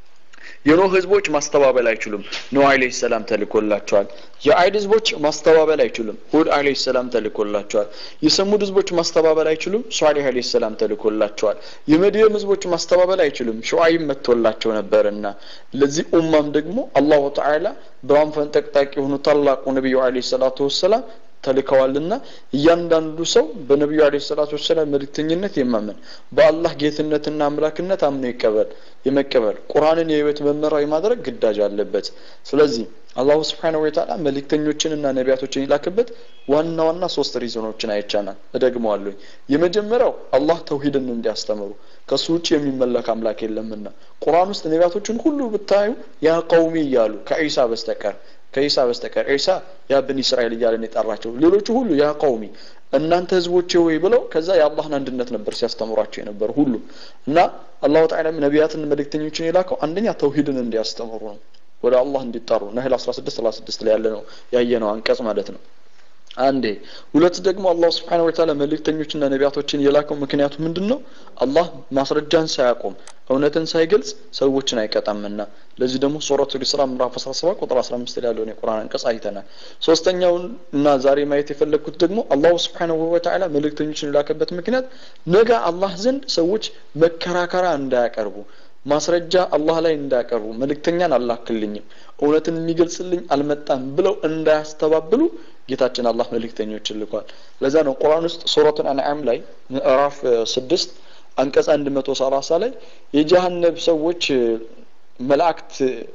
የኖህ ህዝቦች ማስተባበል አይችሉም ኖህ አለይሂ ሰላም ተልኮላቸዋል የአይድ ህዝቦች ማስተባበል አይችሉም ሁድ አለይሂ ሰላም ተልኮላቸዋል የሰሙድ ህዝቦች ማስተባበል አይችሉም ሷሊህ አለይሂ ሰላም ተልኮላቸዋል የመድየም ህዝቦች ማስተባበል አይችሉም ሹዓይብ መጥቶላቸው ነበርና ለዚህ ኡማም ደግሞ አላሁ ተዓላ ብርሃን ፈንጠቅጣቂ የሆኑ ታላቁ ነቢዩ አለይሂ ሰላቱ ወሰላም ተልከዋልና እያንዳንዱ ሰው በነቢዩ አለ ሰላቱ ወሰላም መልእክተኝነት የማመን በአላህ ጌትነትና አምላክነት አምኖ ይቀበል የመቀበል ቁርአንን የህይወት መመሪያ የማድረግ ግዳጅ አለበት ስለዚህ አላሁ ስብሓነሁ ወተዓላ መልእክተኞችንና ነቢያቶችን ይላክበት ዋና ዋና ሶስት ሪዞኖችን አይቻናል እደግመዋለሁኝ የመጀመሪያው አላህ ተውሂድን እንዲያስተምሩ ከሱ ውጭ የሚመለክ አምላክ የለምና ቁርአን ውስጥ ነቢያቶችን ሁሉ ብታዩ ያ ቀውሚ እያሉ ከዒሳ በስተቀር ከኢሳ በስተቀር ኢሳ ያ ብን እስራኤል እያለን የጠራቸው ሌሎቹ ሁሉ ያ ቀውሚ እናንተ ህዝቦቼ ወይ ብለው ከዛ የአላህን አንድነት ነበር ሲያስተምሯቸው የነበሩ ሁሉ እና አላሁ ተዓላ ነቢያትን መልእክተኞችን የላከው አንደኛ ተውሂድን እንዲያስተምሩ ነው ወደ አላህ እንዲጠሩ ነህል 16 36 ላይ ያለ ነው ያየነው አንቀጽ ማለት ነው አንዴ ሁለት ደግሞ አላህ ስብሓነሁ ወተዓላ መልእክተኞችና ነቢያቶችን የላከው ምክንያቱ ምንድን ነው አላህ ማስረጃን ሳያቆም እውነትን ሳይገልጽ ሰዎችን አይቀጣምና ለዚህ ደግሞ ሱረቱ ኢስራ ምዕራፍ 17 ቁጥር 15 ላይ ያለውን የቁርአን አንቀጽ አይተናል ሶስተኛውን እና ዛሬ ማየት የፈለግኩት ደግሞ አላሁ ስብሓነሁ ወተዓላ መልእክተኞችን የላከበት ምክንያት ነገ አላህ ዘንድ ሰዎች መከራከራ እንዳያቀርቡ ማስረጃ አላህ ላይ እንዳያቀርቡ መልእክተኛን አላክልኝም እውነትን የሚገልጽልኝ አልመጣም ብለው እንዳያስተባብሉ ጌታችን አላህ መልእክተኞችን ልኳል ለዛ ነው ቁርአን ውስጥ ሱረቱን አንዓም ላይ ምዕራፍ ስድስት አንቀጽ አንድ መቶ ሰላሳ ላይ የጀሃነብ ሰዎች መላእክት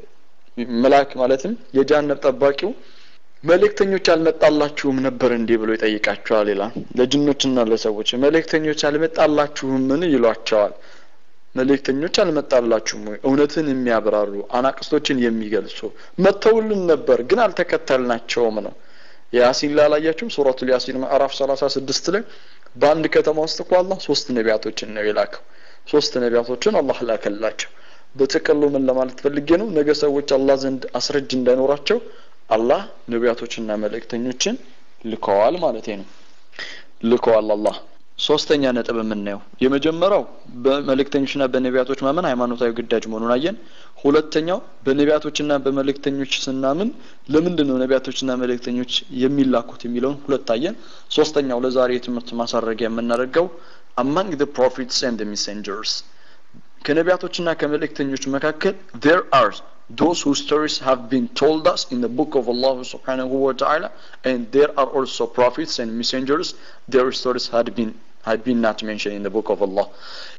መልአክ ማለትም የጀሃነብ ጠባቂው መልእክተኞች አልመጣላችሁም ነበር እንዲህ ብሎ ይጠይቃቸዋል ይላል ለጅኖችና ለሰዎች መልእክተኞች አልመጣላችሁም ምን ይሏቸዋል መልእክተኞች አልመጣላችሁም ወይ እውነትን የሚያብራሩ አናቅስቶችን የሚገልጹ መተውልን ነበር ግን አልተከተልናቸውም ነው ያሲን ላይ አላያችሁም ሱረቱል ያሲን ምዕራፍ 36 ላይ በአንድ ከተማ ውስጥ እኮ አላህ ሶስት ነቢያቶችን ነው የላከው ሶስት ነቢያቶችን አላህ ላከላቸው በጥቅሉ ምን ለማለት ፈልጌ ነው ነገ ሰዎች አላህ ዘንድ አስረጅ እንዳይኖራቸው አላህ ነቢያቶችና መልእክተኞችን ልከዋል ማለት ነው ልከዋል አላህ ሶስተኛ ነጥብ የምናየው የመጀመሪያው በመልእክተኞችና በነቢያቶች ማመን ሃይማኖታዊ ግዳጅ መሆኑን አየን ሁለተኛው በነቢያቶችና በመልእክተኞች ስናምን ለምንድን ነው ነቢያቶችና መልእክተኞች የሚላኩት የሚለውን ሁለት አየን ሶስተኛው ለዛሬ የትምህርት ማሳረጊያ የምናደርገው አማንግ the prophets and the messengers ከነቢያቶችና ከመልእክተኞች መካከል there are those whose stories have been told us in the book of Allah subhanahu wa ta'ala and there are also prophets and messengers their stories had been had been not mentioned in the book of Allah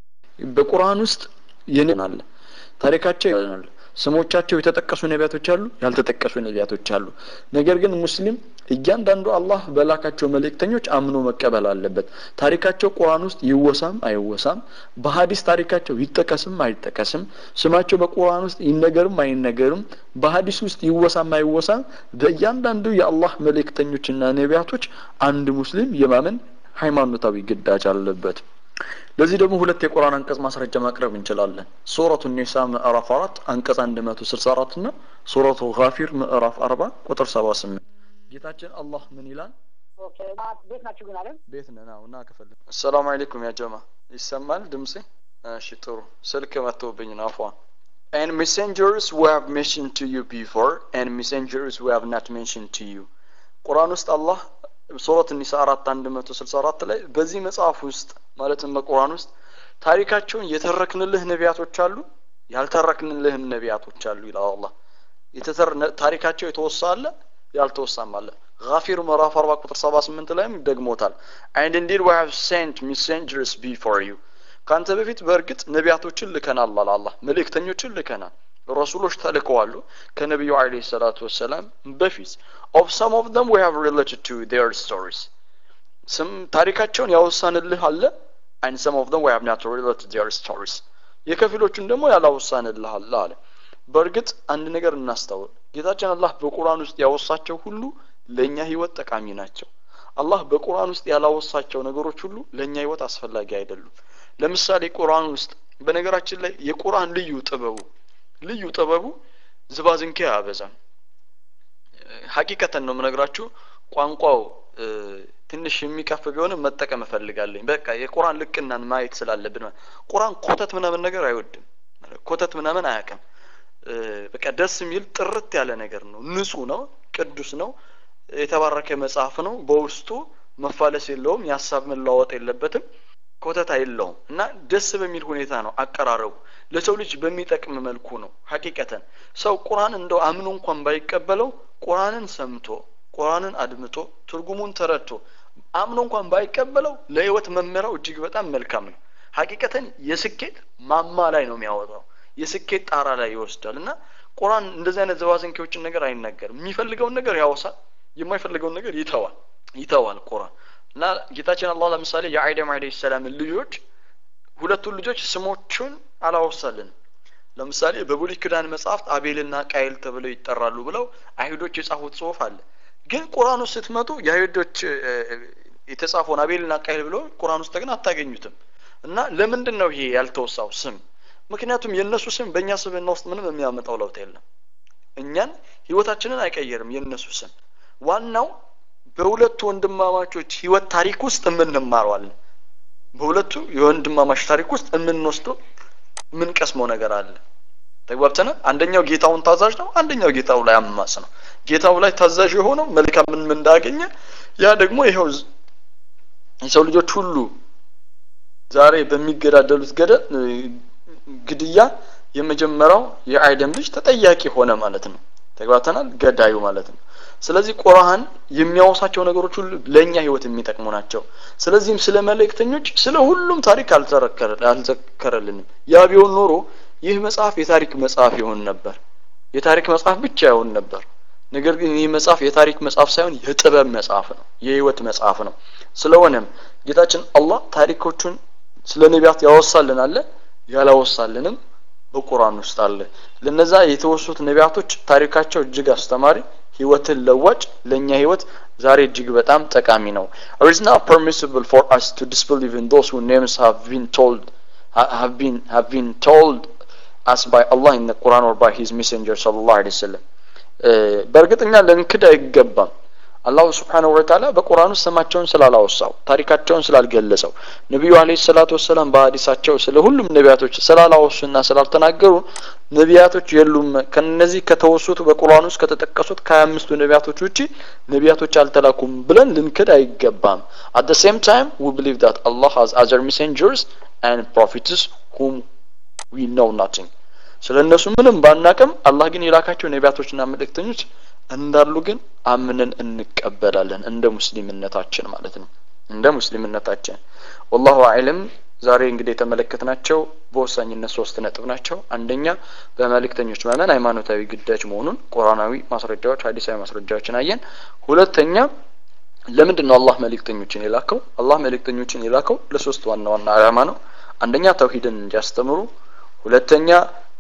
በቁርአን ውስጥ የናለ ታሪካቸው ይሆናል ስሞቻቸው የተጠቀሱ ነቢያቶች አሉ ያልተጠቀሱ ነቢያቶች አሉ ነገር ግን ሙስሊም እያንዳንዱ አላህ በላካቸው መልእክተኞች አምኖ መቀበል አለበት ታሪካቸው ቁርአን ውስጥ ይወሳም አይወሳም በሀዲስ ታሪካቸው ይጠቀስም አይጠቀስም ስማቸው በቁርአን ውስጥ ይነገርም አይነገርም በሀዲስ ውስጥ ይወሳም አይወሳም በእያንዳንዱ የአላህ መልእክተኞችና ነቢያቶች አንድ ሙስሊም የማመን ሃይማኖታዊ ግዳጅ አለበት ለዚህ ደግሞ ሁለት የቁርአን አንቀጽ ማስረጃ ማቅረብ እንችላለን ሱረቱ ኒሳ ምዕራፍ 4 አንቀጽ 164 እና ሱረቱ ጋፊር ምዕራፍ 40 ቁጥር 78 ጌታችን አላህ ምን ይላል ኦኬ ቤት ናችሁ ግን አይደል? ቤት ነን አዎ እና ከፈለ አሰላሙ አለይኩም ያ ጀማ ይሰማል ድምጼ እሺ ጥሩ ስልክ መጥቶብኝ ነው አፏ and messengers we have mentioned to you before and messengers we have not mentioned to you ቁርአን ውስጥ አላህ ሱረት ኒሳ አራት አንድ መቶ ስልሳ አራት ላይ በዚህ መጽሐፍ ውስጥ ማለትም በቁርአን ውስጥ ታሪካቸውን የተረክንልህ ነቢያቶች አሉ ያልተረክንልህም ነቢያቶች አሉ ይላል አላህ የተተር ታሪካቸው የተወሳ አለ ያልተወሳም አለ ጋፊር ምዕራፍ 40 ቁጥር 78 ላይም ደግሞታል and indeed we have sent messengers before you ካንተ በፊት በእርግጥ ነቢያቶችን ልከናል አለ አላህ መልእክተኞችን ልከናል ረሱሎች ተልከዋሉ ከነቢዩ አለይሂ ሰላቱ ወሰላም በፊት of some of them we have related to their stories ስም ታሪካቸውን ያወሳንልህ አለ and some of them we have not related their stories የከፊሎቹን ደግሞ ያላወሳንልህ አለ አለ በእርግጥ አንድ ነገር እናስተውል ጌታችን አላህ በቁርአን ውስጥ ያወሳቸው ሁሉ ለእኛ ህይወት ጠቃሚ ናቸው አላህ በቁርአን ውስጥ ያላወሳቸው ነገሮች ሁሉ ለእኛ ህይወት አስፈላጊ አይደሉም ለምሳሌ ቁርአን ውስጥ በነገራችን ላይ የቁርአን ልዩ ጥበቡ ልዩ ጥበቡ ዝባዝንኬ አያበዛም ሀቂቀተን ነው የምነግራችሁ ቋንቋው ትንሽ የሚቀፍ ቢሆንም መጠቀም እፈልጋለኝ በቃ የቁርአን ልቅናን ማየት ስላለብን ቁርአን ኮተት ምናምን ነገር አይወድም ኮተት ምናምን አያውቅም በቃ ደስ የሚል ጥርት ያለ ነገር ነው ንጹህ ነው ቅዱስ ነው የተባረከ መጽሐፍ ነው በውስጡ መፋለስ የለውም የሀሳብ መለዋወጥ የለበትም ኮተት አይለውም እና ደስ በሚል ሁኔታ ነው አቀራረቡ ለሰው ልጅ በሚጠቅም መልኩ ነው ሀቂቀተን ሰው ቁርአን እንደው አምኖ እንኳን ባይቀበለው ቁርአንን ሰምቶ ቁርአንን አድምጦ ትርጉሙን ተረድቶ አምኖ እንኳን ባይቀበለው ለህይወት መመሪያው እጅግ በጣም መልካም ነው ሀቂቀተን የስኬት ማማ ላይ ነው የሚያወጣው የስኬት ጣራ ላይ ይወስዳል እና ቁርአን እንደዚህ አይነት ዘባዘንኬዎችን ነገር አይናገርም የሚፈልገውን ነገር ያወሳል የማይፈልገውን ነገር ይተዋል ይተዋል ቁርአን እና ጌታችን አላህ ለምሳሌ የአይደም አለይሂ ሰላምን ልጆች ሁለቱን ልጆች ስሞቹን አላወሳልንም ለምሳሌ በብሉይ ኪዳን መጽሐፍት አቤልና ቃይል ተብለው ይጠራሉ ብለው አይሁዶች የጻፉት ጽሁፍ አለ ግን ቁርአን ውስጥ ስትመጡ የአይሁዶች የተጻፈውን አቤልና ቃይል ብለው ቁርአን ውስጥ ግን አታገኙትም እና ለምንድን ነው ይሄ ያልተወሳው ስም ምክንያቱም የእነሱ ስም በእኛ ስብና ውስጥ ምንም የሚያመጣው ለውጥ የለም እኛን ህይወታችንን አይቀየርም የእነሱ ስም ዋናው በሁለቱ ወንድማማቾች ህይወት ታሪክ ውስጥ የምንማረዋለን በሁለቱ የወንድማማች ታሪክ ውስጥ የምንወስደው የምንቀስመው ነገር አለ ተግባብተናል አንደኛው ጌታውን ታዛዥ ነው አንደኛው ጌታው ላይ አማጽ ነው ጌታው ላይ ታዛዥ የሆነው መልካምን እንዳገኘ ያ ደግሞ ይኸው የሰው ልጆች ሁሉ ዛሬ በሚገዳደሉት ገደል ግድያ የመጀመሪያው የአይደም ልጅ ተጠያቂ ሆነ ማለት ነው ተግባብተናል ገዳዩ ማለት ነው ስለዚህ ቁርአን የሚያወሳቸው ነገሮች ሁሉ ለእኛ ህይወት የሚጠቅሙ ናቸው ስለዚህም ስለ መልእክተኞች ስለ ሁሉም ታሪክ አልዘከረልንም ያ ቢሆን ኖሮ ይህ መጽሐፍ የታሪክ መጽሐፍ ይሆን ነበር የታሪክ መጽሐፍ ብቻ ይሆን ነበር ነገር ግን ይህ መጽሐፍ የታሪክ መጽሐፍ ሳይሆን የጥበብ መጽሐፍ ነው የህይወት መጽሐፍ ነው ስለሆነም ጌታችን አላህ ታሪኮቹን ስለ ነቢያት ያወሳልን አለ ያላወሳልንም በቁርአን ውስጥ አለ ለነዛ የተወሱት ነቢያቶች ታሪካቸው እጅግ አስተማሪ ህይወትን ለዋጭ ለእኛ ህይወት ዛሬ እጅግ በጣም ጠቃሚ ነው it is not permissible for us to disbelieve in those whose names have been told have been have been told us by Allah in the Quran or by his messenger sallallahu alaihi wasallam በእርግጠኛ ልንክድ አይገባም አላሁ ስብሓነሁ ወተዓላ በቁርአን ውስጥ ስማቸውን ስላላወሳው ታሪካቸውን ስላልገለጸው ነቢዩ አለይሂ ሰላቱ ወሰላም በሀዲሳቸው ስለ ሁሉም ነቢያቶች ስላላወሱና ስላልተናገሩ ነቢያቶች የሉም ከነዚህ ከተወሱት በቁርአን ውስጥ ከተጠቀሱት ከሀያ አምስቱ ነቢያቶች ውጪ ነቢያቶች አልተላኩም ብለን ልንክድ አይገባም at the same time we believe that Allah has other messengers and prophets whom we know nothing ስለ እነሱ ምንም ባናቅም አላህ ግን የላካቸው ነቢያቶችና መልእክተኞች እንዳሉ ግን አምነን እንቀበላለን እንደ ሙስሊምነታችን ማለት ነው እንደ ሙስሊምነታችን ወላሁ አዕለም ዛሬ እንግዲህ የተመለከትናቸው በወሳኝነት ሶስት ነጥብ ናቸው አንደኛ በመልእክተኞች ማመን ሃይማኖታዊ ግዳጅ መሆኑን ቁርአናዊ ማስረጃዎች ሀዲሳዊ ማስረጃዎችን አየን ሁለተኛ ለምንድን ነው አላህ መልእክተኞችን የላከው አላህ መልእክተኞችን የላከው ለሶስት ዋና ዋና አላማ ነው አንደኛ ተውሂድን እንዲያስተምሩ ሁለተኛ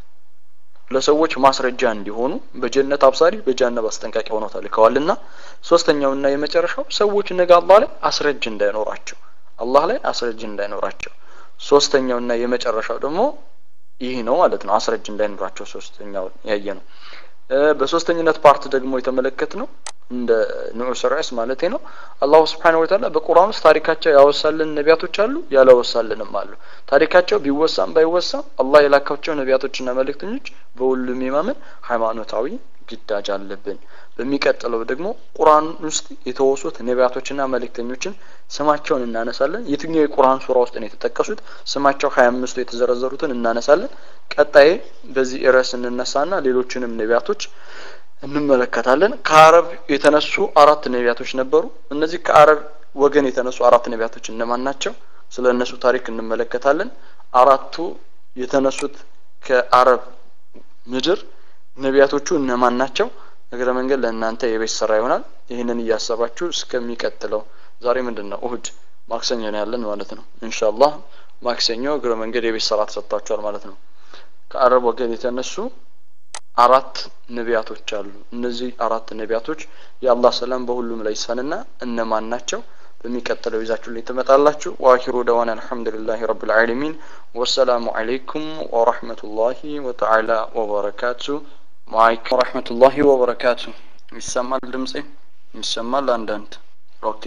ለሰዎች ማስረጃ እንዲሆኑ በጀነት አብሳሪ በጀሃነም አስጠንቃቂ ሆነው ተልከዋልና ሶስተኛውና የመጨረሻው ሰዎች ነገ አላህ ላይ አስረጅ እንዳይኖራቸው አላህ ላይ አስረጅ እንዳይኖራቸው ሶስተኛውና የመጨረሻው ደግሞ ይህ ነው ማለት ነው አስረጅ እንዳይኖራቸው ሶስተኛው ያየ ነው በሶስተኝነት ፓርት ደግሞ የተመለከት ነው እንደ ንዑስ ርዕስ ማለት ነው። አላሁ ስብሓነሁ ወተዓላ በቁርአን ውስጥ ታሪካቸው ያወሳልን ነቢያቶች አሉ፣ ያላወሳልንም አሉ። ታሪካቸው ቢወሳም ባይወሳም አላህ የላካቸው ነቢያቶችና መልእክተኞች በሁሉም የማመን ሃይማኖታዊ ግዳጅ አለብን። በሚቀጥለው ደግሞ ቁርአን ውስጥ የተወሱት ነቢያቶችና መልእክተኞችን ስማቸውን እናነሳለን። የትኛው የቁርአን ሱራ ውስጥ ነው የተጠቀሱት? ስማቸው ሀያ አምስቱ የተዘረዘሩትን እናነሳለን። ቀጣይ በዚህ ርዕስ እንነሳና ሌሎችንም ነቢያቶች እንመለከታለን። ከአረብ የተነሱ አራት ነቢያቶች ነበሩ። እነዚህ ከአረብ ወገን የተነሱ አራት ነቢያቶች እነማን ናቸው? ስለ እነሱ ታሪክ እንመለከታለን። አራቱ የተነሱት ከአረብ ምድር ነቢያቶቹ እነማን ናቸው? እግረ መንገድ ለእናንተ የቤት ስራ ይሆናል። ይህንን እያሰባችሁ እስከሚቀጥለው ዛሬ ምንድን ነው እሁድ፣ ማክሰኞ ነው ያለን ማለት ነው። ኢንሻአላህ ማክሰኞ እግረ መንገድ የቤት ስራ ተሰጥቷቸዋል ማለት ነው። ከአረብ ወገን የተነሱ አራት ነቢያቶች አሉ። እነዚህ አራት ነቢያቶች የአላህ ሰላም በሁሉም ላይ ይሰንና እነማን ናቸው? በሚቀጥለው ይዛችሁ ላይ ትመጣላችሁ። ወአኺሩ ደዋና አልሐምዱሊላሂ ረብል ዓለሚን ወሰላሙ አለይኩም ወረህመቱላሂ ወተዓላ ወበረካቱ። ማይክ ወረህመቱላሂ ወበረካቱ። ይሰማል ድምጼ? ይሰማል አንዳንድ። ኦኬ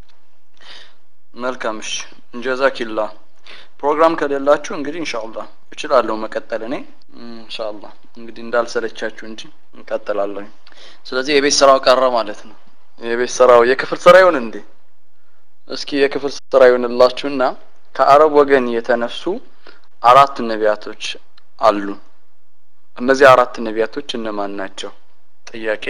መልካም። እሺ ጀዛኪላ። ፕሮግራም ከሌላችሁ እንግዲህ ኢንሻአላህ እችላለሁ መቀጠል እኔ ኢንሻአላህ እንግዲህ እንዳልሰለቻችሁ እንጂ እንቀጥላለሁ። ስለዚህ የቤት ስራው ቀረ ማለት ነው። የቤት ስራው የክፍል ስራ ይሁን እንዴ? እስኪ የክፍል ስራ ይሁንላችሁና ከአረብ ወገን የተነሱ አራት ነቢያቶች አሉ። እነዚህ አራት ነቢያቶች እነማን ናቸው? ጥያቄ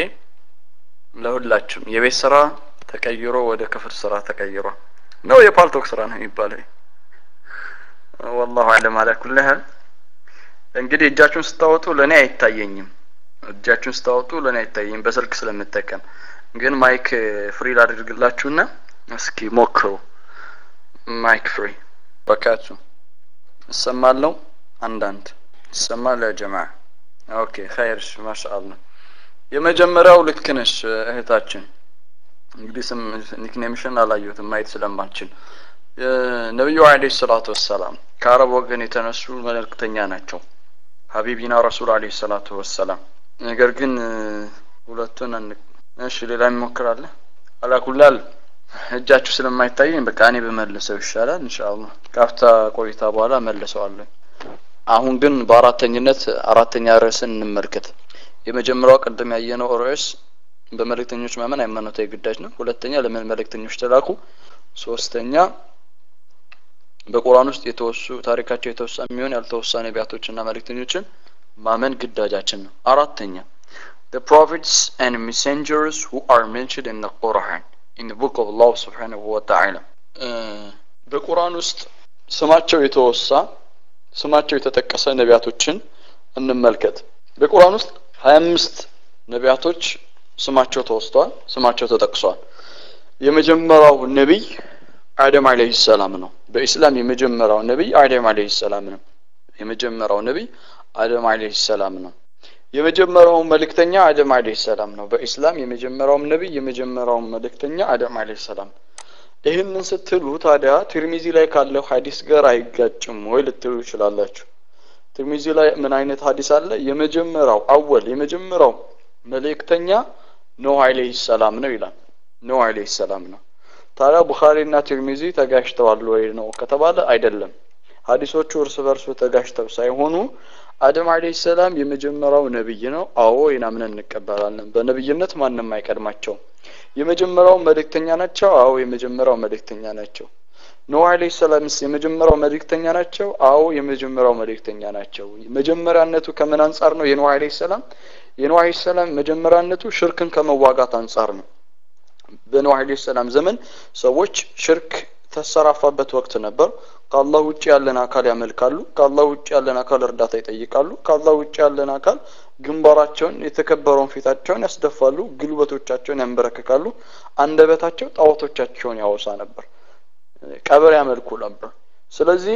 ለሁላችሁም። የቤት ስራ ተቀይሮ ወደ ክፍል ስራ ተቀይሮ ነው የፓልቶክ ስራ ነው የሚባለው። ወላሁ አለም አላ ኩሊ ሀል እንግዲህ እጃችሁን ስታወጡ ለእኔ አይታየኝም። እጃችሁን ስታወጡ ለእኔ አይታየኝም በስልክ ስለምጠቀም። ግን ማይክ ፍሪ ላድርግላችሁና እስኪ ሞክሩ። ማይክ ፍሪ በካቱ እሰማለሁ። አንዳንድ ይሰማል ያ ጀማ ኦኬ ኸይር ማሻአላህ። የመጀመሪያው ልክ ነሽ እህታችን። እንግዲህ ስም ኒክኔምሽን አላየሁትም ማየት ስለማልችል ነቢዩ አለይሂ ሰላቱ ወሰላም ከአረብ ወገን የተነሱ መልእክተኛ ናቸው። ሀቢቢና ረሱል አለይሂ ሰላቱ ወሰላም። ነገር ግን ሁለቱን እሺ፣ ሌላ ይሞክራለ አላኩላል እጃችሁ ስለማይታየኝ በቃ እኔ በመልሰው ይሻላል ኢንሻአላህ። ካፍታ ቆይታ በኋላ መልሰዋለሁ። አሁን ግን በአራተኝነት አራተኛ ርዕስን እንመልከት። የመጀመሪያው ቅድም ያየነው ርዕስ በመልእክተኞች ማመን ሃይማኖታዊ ግዳጅ ነው። ሁለተኛ ለምን መልእክተኞች ተላኩ። ሶስተኛ በቁርአን ውስጥ የተወሱ ታሪካቸው የተወሳ የሚሆን ያልተወሳ ነቢያቶችና መልእክተኞችን ማመን ግዳጃችን ነው። አራተኛ the prophets and messengers who are mentioned in the Quran in the book of Allah subhanahu wa ta'ala በቁርአን ውስጥ ስማቸው የተወሳ ስማቸው የተጠቀሰ ነቢያቶችን እንመልከት። በቁርአን ውስጥ ሀያ አምስት ነቢያቶች ስማቸው ተወስተዋል፣ ስማቸው ተጠቅሷል። የመጀመሪያው ነቢይ አደም አለይሂ ሰላም ነው። በኢስላም የመጀመሪያው ነቢይ አደም አለይሂ ሰላም ነው። የመጀመሪያው ነቢይ አደም አለይሂ ሰላም ነው። የመጀመሪያው መልእክተኛ አደም አለይሂ ሰላም ነው። በኢስላም የመጀመሪያው ነቢይ የመጀመሪያው መልእክተኛ አደም አለይሂ ሰላም። ይህንን ስትሉ ታዲያ ትርሚዚ ላይ ካለው ሀዲስ ጋር አይጋጭም ወይ ልትሉ ይችላላችሁ። ትርሚዚ ላይ ምን አይነት ሀዲስ አለ? የመጀመሪያው አወል የመጀመሪያው መልእክተኛ ኖህ አለይሂ ሰላም ነው ይላል። ኖህ አለይሂ ሰላም ነው። ታዲያ ቡኻሪና ትርሚዚ ተጋጭተዋል ወይ ነው ከተባለ አይደለም። ሀዲሶቹ እርስ በርሱ ተጋጭተው ሳይሆኑ አደም አለይሂ ሰላም የመጀመሪያው ነብይ ነው። አዎ ይናምን እንቀበላለን። በነብይነት ማንም አይቀድማቸውም። የመጀመሪያው መልእክተኛ ናቸው። አዎ የመጀመሪያው መልእክተኛ ናቸው። ኖህ አለይሂ ሰላምስ የመጀመሪያው መልእክተኛ ናቸው። አዎ የመጀመሪያው መልእክተኛ ናቸው። መጀመሪያነቱ ከምን አንጻር ነው? የኖህ አለይሂ ሰላም የኖህ አለይሂ ሰላም መጀመሪያነቱ ሽርክን ከመዋጋት አንጻር ነው። በኖህ አለይሂ ሰላም ዘመን ሰዎች ሽርክ ተሰራፋበት ወቅት ነበር። ከአላህ ውጭ ያለን አካል ያመልካሉ። ከአላህ ውጭ ያለን አካል እርዳታ ይጠይቃሉ። ከአላህ ውጭ ያለን አካል ግንባራቸውን የተከበረውን ፊታቸውን ያስደፋሉ፣ ግልበቶቻቸውን ያንበረክካሉ። አንደበታቸው ጣዖቶቻቸውን ያወሳ ነበር፣ ቀብር ያመልኩ ነበር። ስለዚህ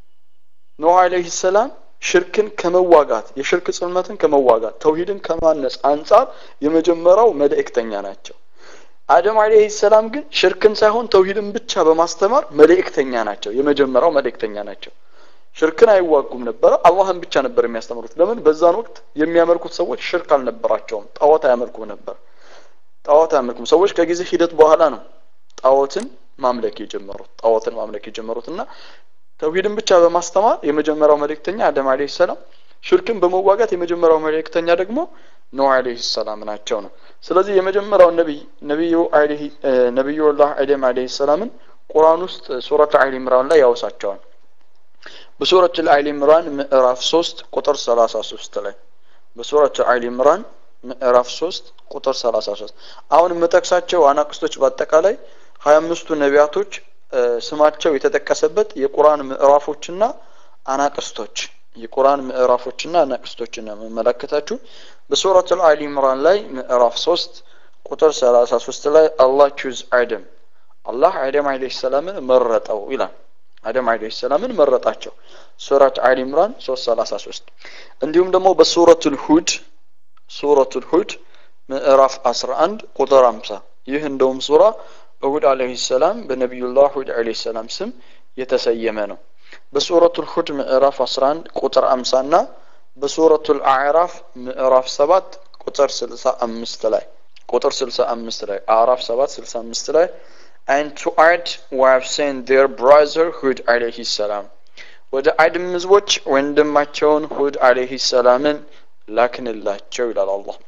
ኖህ አለይሂ ሰላም ሽርክን ከመዋጋት የሽርክ ጽልመትን ከመዋጋት ተውሂድን ከማነጽ አንጻር የመጀመሪያው መልእክተኛ ናቸው። አደም አለይሂ ሰላም ግን ሽርክን ሳይሆን ተውሂድን ብቻ በማስተማር መልእክተኛ ናቸው። የመጀመሪያው መልእክተኛ ናቸው። ሽርክን አይዋጉም ነበረ፣ አላህን ብቻ ነበር የሚያስተምሩት። ለምን? በዛን ወቅት የሚያመልኩት ሰዎች ሽርክ አልነበራቸውም፣ ጣዖት አያመልኩም ነበር። ጣዖት አያመልኩም ሰዎች ከጊዜ ሂደት በኋላ ነው ጣዖትን ማምለክ የጀመሩት ጣዖትን ማምለክ የጀመሩት እና ተውሂድን ብቻ በማስተማር የመጀመሪያው መልእክተኛ አደም አለይሂ ሰላም ሽርክን በመዋጋት የመጀመሪያው መልእክተኛ ደግሞ ኖህ አለይሂ ሰላም ናቸው ነው ስለዚህ የመጀመሪያው ነቢይ ነቢዩ አለይሂ ነቢዩላህ አደም አለይሂ ሰላምን ቁርአን ውስጥ ሱረት አሊ ኢምራን ላይ ያወሳቸዋል በሱረት አሊ ኢምራን ምዕራፍ 3 ቁጥር 33 ላይ በሱረት አሊ ኢምራን ምዕራፍ 3 ቁጥር 33 አሁን የምጠቅሳቸው አናቅስቶች በአጠቃላይ 25ቱ ነቢያቶች ስማቸው የተጠቀሰበት የቁርአን ምዕራፎችና አናቅስቶች የቁርአን ምዕራፎችና አናቅስቶችን ነው የምመለከታችሁ በሱረት አሊ ኢምራን ላይ ምዕራፍ 3 ቁጥር 33 ላይ አላህ ቹዝ አደም አላህ አደም አለይሂ ሰላምን መረጠው ይላል አደም አለይሂ ሰላምን መረጣቸው ሱረት አሊ ኢምራን 333 እንዲሁም ደግሞ በሱረቱል ሁድ ሱረቱል ሁድ ምዕራፍ 11 ቁጥር 50 ይህ እንደውም ሱራ በሁድ አለይሂ ሰላም በነቢዩላህ ሁድ አለይሂ ሰላም ስም የተሰየመ ነው በሱረቱል ሁድ ምዕራፍ 11 ቁጥር 50 እና በሱረቱል አዕራፍ ምዕራፍ 7 ቁጥር 65 ላይ ቁጥር 65 ላይ አዕራፍ 7 65 ላይ and to add we have sent their brother ሁድ አለይሂ ሰላም ወደ አድም ህዝቦች ወንድማቸውን ሁድ አለይሂ ሰላምን ላክንላቸው ይላል አላህ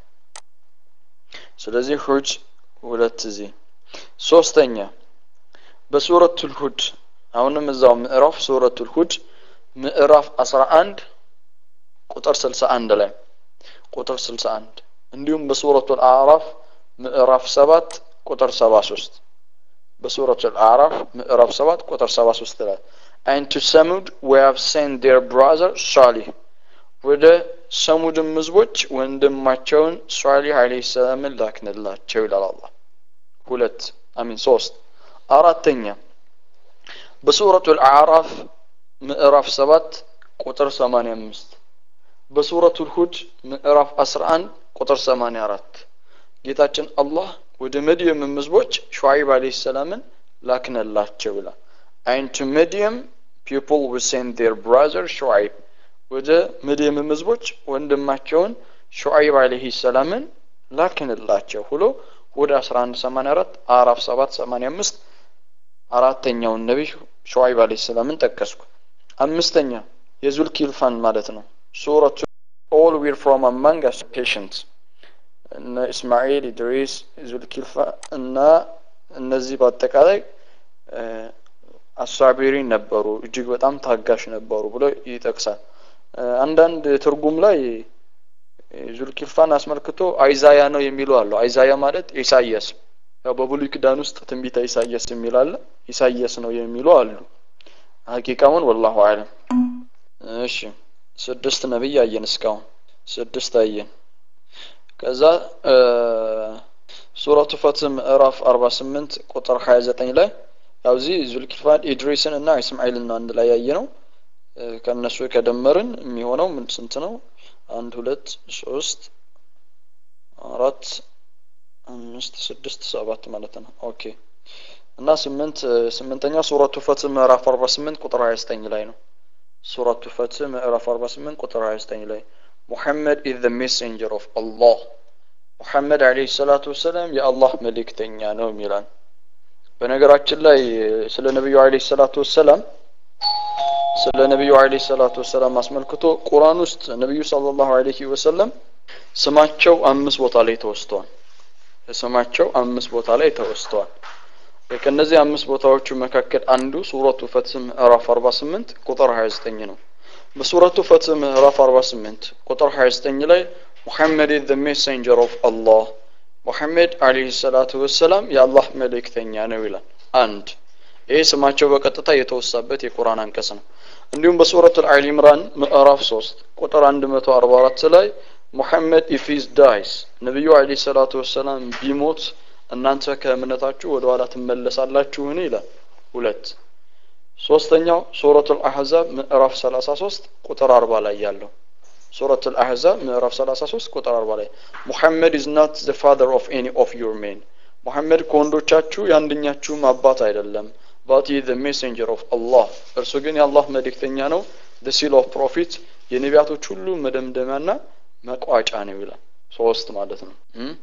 ስለዚህ ሁድ ሁለት ጊዜ ሶስተኛ በሱረቱል ሁድ አሁንም እዛው ምዕራፍ ሱረቱል ሁድ ምዕራፍ 11 ቁጥር 61 ላይ ቁጥር 61 እንዲሁም በሱረቱል አዕራፍ ምዕራፍ 7 ቁጥር 73 በሱረቱል አዕራፍ ምዕራፍ 7 ቁጥር 73 ላይ and to Samud we have sent their brother Salih ወደ ሰሙድም ህዝቦች ወንድማቸውን ሷሊህ አለይሂ ሰላምን ላክንላቸው ይላል አላህ ሁለት አሚን ሶስት አራተኛ በሱረቱል አዕራፍ ምዕራፍ 7 ቁጥር 85 በሱረቱል ሁድ ምዕራፍ 11 ቁጥር 84 ጌታችን አላህ ወደ መድየም ህዝቦች ሹዓይብ አለይሂ ሰላምን ላክነላቸው ይላል and to Midian people will send their brother ሹዓይብ ወደ መድየም ህዝቦች ወንድማቸውን ሹዓይብ አለይሂ ሰላምን ላክንላቸው ብሎ ወደ 1184 አዕራፍ 785 አራተኛውን ነቢይ ሹዓይብ አለይሂ ሰላምን ጠቀስኩ አምስተኛ የዙል ኪልፋን ማለት ነው ሱረቱ all were from among us patients እነ እስማኤል ኢድሪስ ዙልኪልፋ እና እነዚህ በአጠቃላይ አሳቢሪን ነበሩ እጅግ በጣም ታጋሽ ነበሩ ብሎ ይጠቅሳል አንዳንድ ትርጉም ላይ ዙልኪልፋን አስመልክቶ አይዛያ ነው የሚሉ አሉ አይዛያ ማለት ኢሳያስ ያው በብሉይ ኪዳን ውስጥ ትንቢተ ኢሳያስ የሚል አለ ኢሳያስ ነው የሚሉ አሉ ሀቂቃውን ወላሁ አለም እሺ ስድስት ነብይ አየን እስካሁን ስድስት አየን ከዛ ሱረቱ ፈትህ ምዕራፍ 48 ቁጥር 29 ላይ ያው እዚህ ዙልኪልፋን ኢድሪስን እና እስማኤልን ነው አንድ ላይ ያየ ነው ከእነሱ ከደመርን የሚሆነው ምን ስንት ነው አንድ ሁለት ሶስት አራት አምስት ስድስት ሰባት ማለት ነው ኦኬ እና ስምንት ስምንተኛ ሱረቱ ፈትህ ምዕራፍ 48 ቁጥር 29 ላይ ነው ሱረቱ ፈትህ ምዕራፍ 48 ቁጥር 29 ላይ ሙሐመድ ኢዝ ዘ ሜሴንጀር ኦፍ አላህ ሙሐመድ አለይሂ ሰላቱ ወሰላም የአላህ መልእክተኛ ነው የሚላል በነገራችን ላይ ስለ ነብዩ አለይሂ ሰላቱ ወሰላም ስለ ነብዩ አለይሂ ሰላቱ ወሰላም አስመልክቶ ቁርአን ውስጥ ነብዩ ሰለላሁ ዐለይሂ ወሰለም ስማቸው አምስት ቦታ ላይ ተወስተዋል ስማቸው አምስት ቦታ ላይ ተወስተዋል ከነዚህ አምስት ቦታዎቹ መካከል አንዱ ሱረቱ ፈትህ ምዕራፍ 48 ቁጥር 29 ነው በሱረቱ ፈትህ ምዕራፍ 48 ቁጥር 29 ላይ ሙሐመድ ኢዝ ዘ ሜሴንጀር ኦፍ አላህ ሙሐመድ አለይሂ ሰላቱ ወሰላም የአላህ መልእክተኛ ነው ይላል አንድ ይህ ስማቸው በቀጥታ የተወሳበት የቁርአን አንቀጽ ነው እንዲሁም በሱረት አል ኢምራን ምዕራፍ 3 ቁጥር 144 ላይ ሙሐመድ ኢፊዝ ዳይስ ነቢዩ አለይሂ ሰላቱ ወሰላም ቢሞት እናንተ ከእምነታችሁ ወደ ኋላ ትመለሳላችሁን ይላል ሁለት ሶስተኛው ሱረቱ አልአሕዛብ ምዕራፍ 33 ቁጥር 40 ላይ ያለው ሱረቱ አልአሕዛብ ምዕራፍ 33 ቁጥር 40 ላይ ሙሐመድ ኢዝ ናት ዘ ፋዘር ኦፍ ኤኒ ኦፍ ዩር ሜን ሙሐመድ ከወንዶቻችሁ የአንደኛችሁም አባት አይደለም ባት ዘ ሜሴንጀር ኦፍ አላህ እርሱ ግን የአላህ መልእክተኛ ነው the seal of prophet የነቢያቶች ሁሉ መደምደሚያና መቋጫ ነው ይላል ሶስት ማለት ነው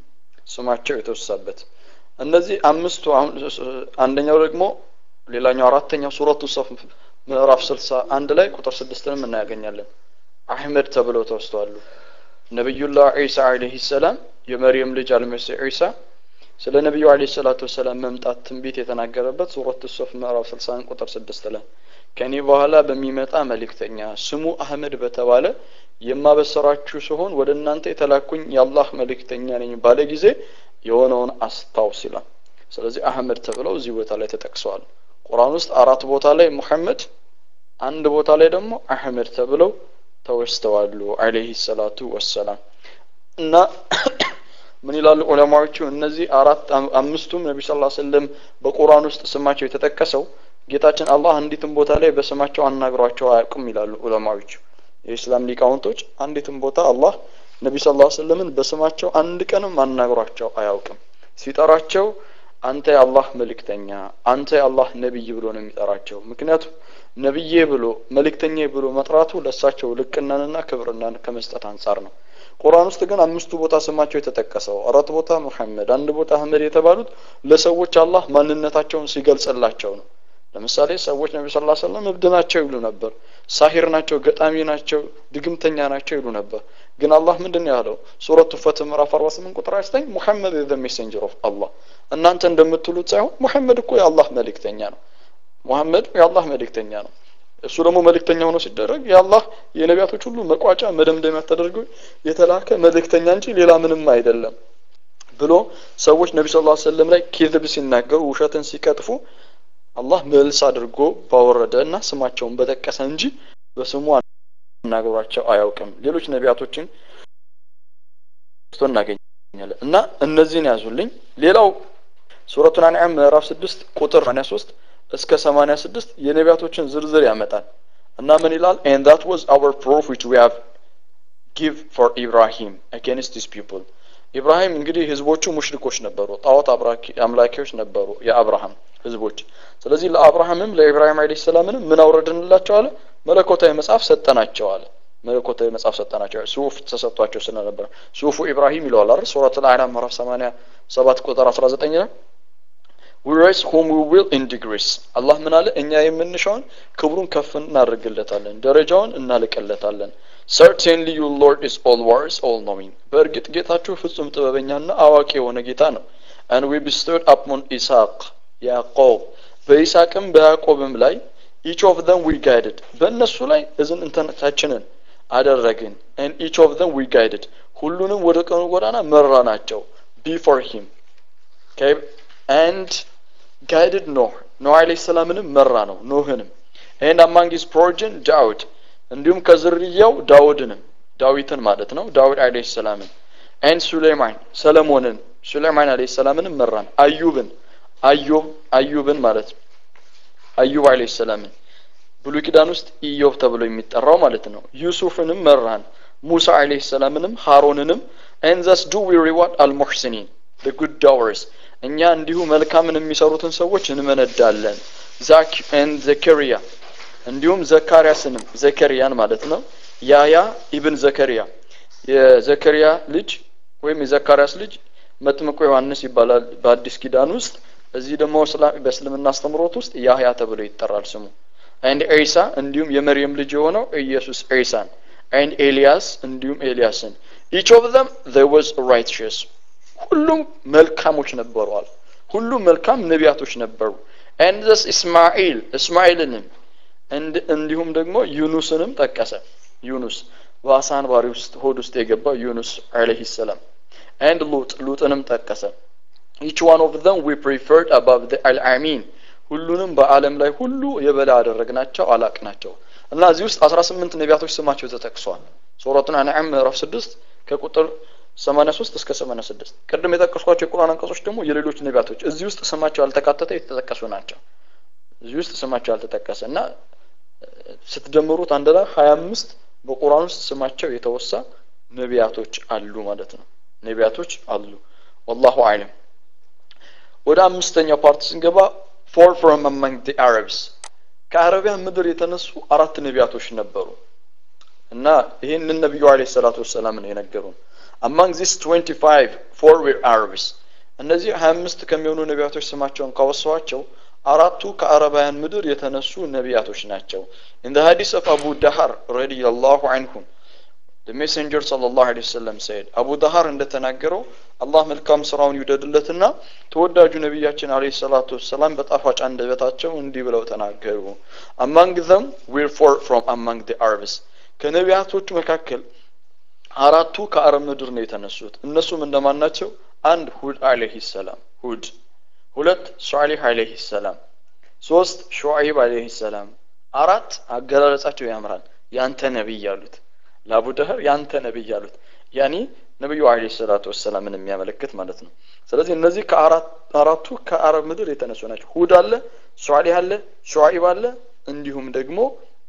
ስማቸው የተወሳበት እነዚህ አምስቱ አሁን አንደኛው ደግሞ ሌላኛው አራተኛው ሱረቱ ሰፍ ምዕራፍ ስልሳ አንድ ላይ ቁጥር ስድስትንም እናያገኛለን አህመድ ተብለው ተወስተዋሉ ነቢዩላህ ዒሳ አለህ ሰላም የመርየም ልጅ አልመሲህ ዒሳ ስለ ነቢዩ አለህ ሰላቱ ወሰላም መምጣት ትንቢት የተናገረበት ሱረት ሶፍ ምዕራፍ ስልሳን ቁጥር ስድስት ላይ ከኔ በኋላ በሚመጣ መልእክተኛ ስሙ አህመድ በተባለ የማበሰራችሁ ሲሆን ወደ እናንተ የተላኩኝ የአላህ መልእክተኛ ነኝ ባለ ጊዜ የሆነውን አስታውስ ይላል ስለዚህ አህመድ ተብለው እዚህ ቦታ ላይ ተጠቅሰዋል ቁርአን ውስጥ አራት ቦታ ላይ ሙሐመድ አንድ ቦታ ላይ ደግሞ አህመድ ተብለው ተወስተዋሉ አለይሂ ሰላቱ ወሰላም እና ምን ይላሉ ዑለማዎቹ እነዚህ አራት አምስቱም ነቢ ስ ሰለም በቁርአን ውስጥ ስማቸው የተጠቀሰው ጌታችን አላህ አንዲትም ቦታ ላይ በስማቸው አናግሯቸው አያውቁም ይላሉ ዑለማዎቹ የኢስላም ሊቃውንቶች አንዲትም ቦታ አላህ ነቢ ስ ሰለምን በስማቸው አንድ ቀንም አናግሯቸው አያውቅም ሲጠራቸው አንተ የአላህ መልእክተኛ አንተ የአላህ ነቢይ ብሎ ነው የሚጠራቸው ምክንያቱም ነቢዬ ብሎ መልእክተኛ ብሎ መጥራቱ ለእሳቸው ልቅናንና ክብርናን ከመስጠት አንጻር ነው ቁርአን ውስጥ ግን አምስቱ ቦታ ስማቸው የተጠቀሰው አራት ቦታ ሙሐመድ አንድ ቦታ አህመድ የተባሉት ለሰዎች አላህ ማንነታቸውን ሲገልጽላቸው ነው ለምሳሌ ሰዎች ነቢ ስ ሰለም እብድ ናቸው ይሉ ነበር ሳሂር ናቸው ገጣሚ ናቸው ድግምተኛ ናቸው ይሉ ነበር ግን አላህ ምንድን ነው ያለው ሱረቱ ፈት ምዕራፍ 48 ቁጥር 9 ሙሐመድ ዘ ሜሴንጀር ኦፍ አላህ እናንተ እንደምትሉት ሳይሆን ሙሐመድ እኮ የአላህ መልእክተኛ ነው ሙሐመድ የአላህ መልእክተኛ ነው እሱ ደግሞ መልእክተኛ ሆኖ ሲደረግ የአላህ የነቢያቶች ሁሉ መቋጫ መደምደሚያ ተደርጎ የተላከ መልእክተኛ እንጂ ሌላ ምንም አይደለም ብሎ ሰዎች ነቢ ስ ሰለም ላይ ኪዝብ ሲናገሩ ውሸትን ሲቀጥፉ አላህ መልስ አድርጎ ባወረደ እና ስማቸውን በጠቀሰ እንጂ በስሙ አናግሯቸው አያውቅም ሌሎች ነቢያቶችን እናገኛለን እና እነዚህን ያዙልኝ ሌላው ሱረቱን አንዓም ምዕራፍ ስድስት ቁጥር 83 እስከ 86 የነቢያቶችን ዝርዝር ያመጣል እና ምን ይላል and that was our proof which we have give for Ibrahim against his people ኢብራሂም እንግዲህ ህዝቦቹ ሙሽሪኮች ነበሩ ጣዖት አምላኪዎች ነበሩ የአብርሃም ህዝቦች ስለዚህ ለአብርሃምም ለኢብራሂም አለይሂ ሰላምንም ምን አውረድንላቸው አለ መለኮታዊ መጽሐፍ ሰጠናቸው አለ መለኮታዊ መጽሐፍ ሰጠናቸው ሱፍ ተሰጥቷቸው ስለነበረ ሱፉ ኢብራሂም ይለዋል አይደል ሱረት አልአዕራፍ ምዕራፍ 87 ቁጥር 19 ላይ we raise whom we will in degrees አላህ ምን አለ እኛ የምንሻውን ክብሩን ከፍ እናደርግለታለን ደረጃውን እናልቅለታለን certainly your lord is all wise all knowing በእርግጥ ጌታችሁ ፍጹም ጥበበኛና አዋቂ የሆነ ጌታ ነው and we bestowed upon ኢስሐቅ ያዕቆብ በይስሐቅም በያዕቆብም ላይ each of them we guided በእነሱ ላይ እዝን እንተነታችንን አደረግን and each of them we guided ሁሉንም ወደ ቀኑ ጎዳና መራ ናቸው before him okay and guided ኖህ ኖህ አለይሂ ሰላምንም መራ ነው ኖህንም and among his progeny ዳውድ እንዲሁም ከዝርያው ዳውድንም ዳዊትን ማለት ነው ዳውድ አለይሂ ሰላምን and ሱሌማን ሰለሞንን ሱሌማን አለይሂ ሰላምንም መራን አዩብን አዩብ አዩብን ማለት ነው አዩብ አለይሂ ሰላምን ብሉይ ኪዳን ውስጥ ኢዮብ ተብሎ የሚጠራው ማለት ነው ዩሱፍንም መራን ሙሳ አለይሂ ሰላምንም ሃሮንንም and thus do we reward al-muhsinin the good doers እኛ እንዲሁ መልካምን የሚሰሩትን ሰዎች እንመነዳለን ዛክ and ዘከሪያ እንዲሁም ዘካርያስንም ዘከሪያን ማለት ነው ያያ ኢብን ዘከሪያ የዘከሪያ ልጅ ወይም የዘካርያስ ልጅ መጥምቁ ዮሐንስ ይባላል በአዲስ ኪዳን ውስጥ እዚህ ደግሞ በእስልምና አስተምሮት ውስጥ ያህያ ተብሎ ይጠራል ስሙ አንድ ዒሳ እንዲሁም የመርየም ልጅ የሆነው ኢየሱስ ዒሳን አንድ ኤልያስ እንዲሁም ኤልያስን each of them there was righteous ሁሉም መልካሞች ነበሯል ሁሉም መልካም ነቢያቶች ነበሩ and this እስማኤል እስማኤልንም እንዲሁም ደግሞ ዩኑስንም ጠቀሰ ዩኑስ በአሳ አንባሪ ውስጥ ሆድ ውስጥ የገባው ዩኑስ አለይሂ ሰላም and ሉጥ ሉጥንም ጠቀሰ each one of them we preferred above the al-amin ሁሉንም በአለም ላይ ሁሉ የበላይ አደረግናቸው አላቅናቸው እና እዚህ ውስጥ 18 ነቢያቶች ስማቸው ተጠቅሷል ሱረቱን አንዓም ምዕራፍ 6 ከቁጥር 83 እስከ 86 ቅድም የጠቀስኳቸው የቁርአን አንቀጾች ደግሞ የሌሎች ነቢያቶች እዚህ ውስጥ ስማቸው ያልተካተተ የተጠቀሱ ናቸው እዚህ ውስጥ ስማቸው ያልተጠቀሰ እና ስትደምሩት አንድ ላይ 25 በቁርአን ውስጥ ስማቸው የተወሳ ነቢያቶች አሉ ማለት ነው ነቢያቶች አሉ ወላሁ አለም ወደ አምስተኛው ፓርት ስንገባ ፎር ፍሮም አማንግ ዲ አረብስ ከአረቢያን ምድር የተነሱ አራት ነቢያቶች ነበሩ እና ይህንን ነቢዩ አለይሂ ሰላቱ ወሰላም ነው የነገሩን አማንግ ዚስ 25 ፎር ዌር አረብስ እነዚህ 25 ከሚሆኑ ነቢያቶች ስማቸውን ካወሷቸው አራቱ ከአረባውያን ምድር የተነሱ ነቢያቶች ናቸው in the hadith of Abu Dahar radiyallahu anhu the messenger sallallahu alaihi wasallam said አቡ ዳሃር እንደተናገረው አላህ መልካም ስራውን ይውደድለትና ተወዳጁ ነቢያችን አለይሂ ሰላቱ ወሰላም በጣፋጭ አንደበታቸው እንዲህ ብለው ተናገሩ among them we're four from among the Arabs ከነቢያቶቹ መካከል አራቱ ከአረብ ምድር ነው የተነሱት እነሱም እንደማን ናቸው አንድ ሁድ አለይሂ ሰላም ሁድ ሁለት ሷሊህ አለይሂ ሰላም ሶስት ሹዓይብ አለይሂ ሰላም አራት አገላለጻቸው ያምራል ያንተ ነቢይ ያሉት ለአቡ ደህር ያንተ ነቢይ ያሉት ያኒ ነቢዩ አለይሂ ሰላቱ ወሰላምን የሚያመለክት ማለት ነው ስለዚህ እነዚህ ከአራቱ ከአረብ ምድር የተነሱ ናቸው ሁድ አለ ሷሊህ አለ ሹዓይብ አለ እንዲሁም ደግሞ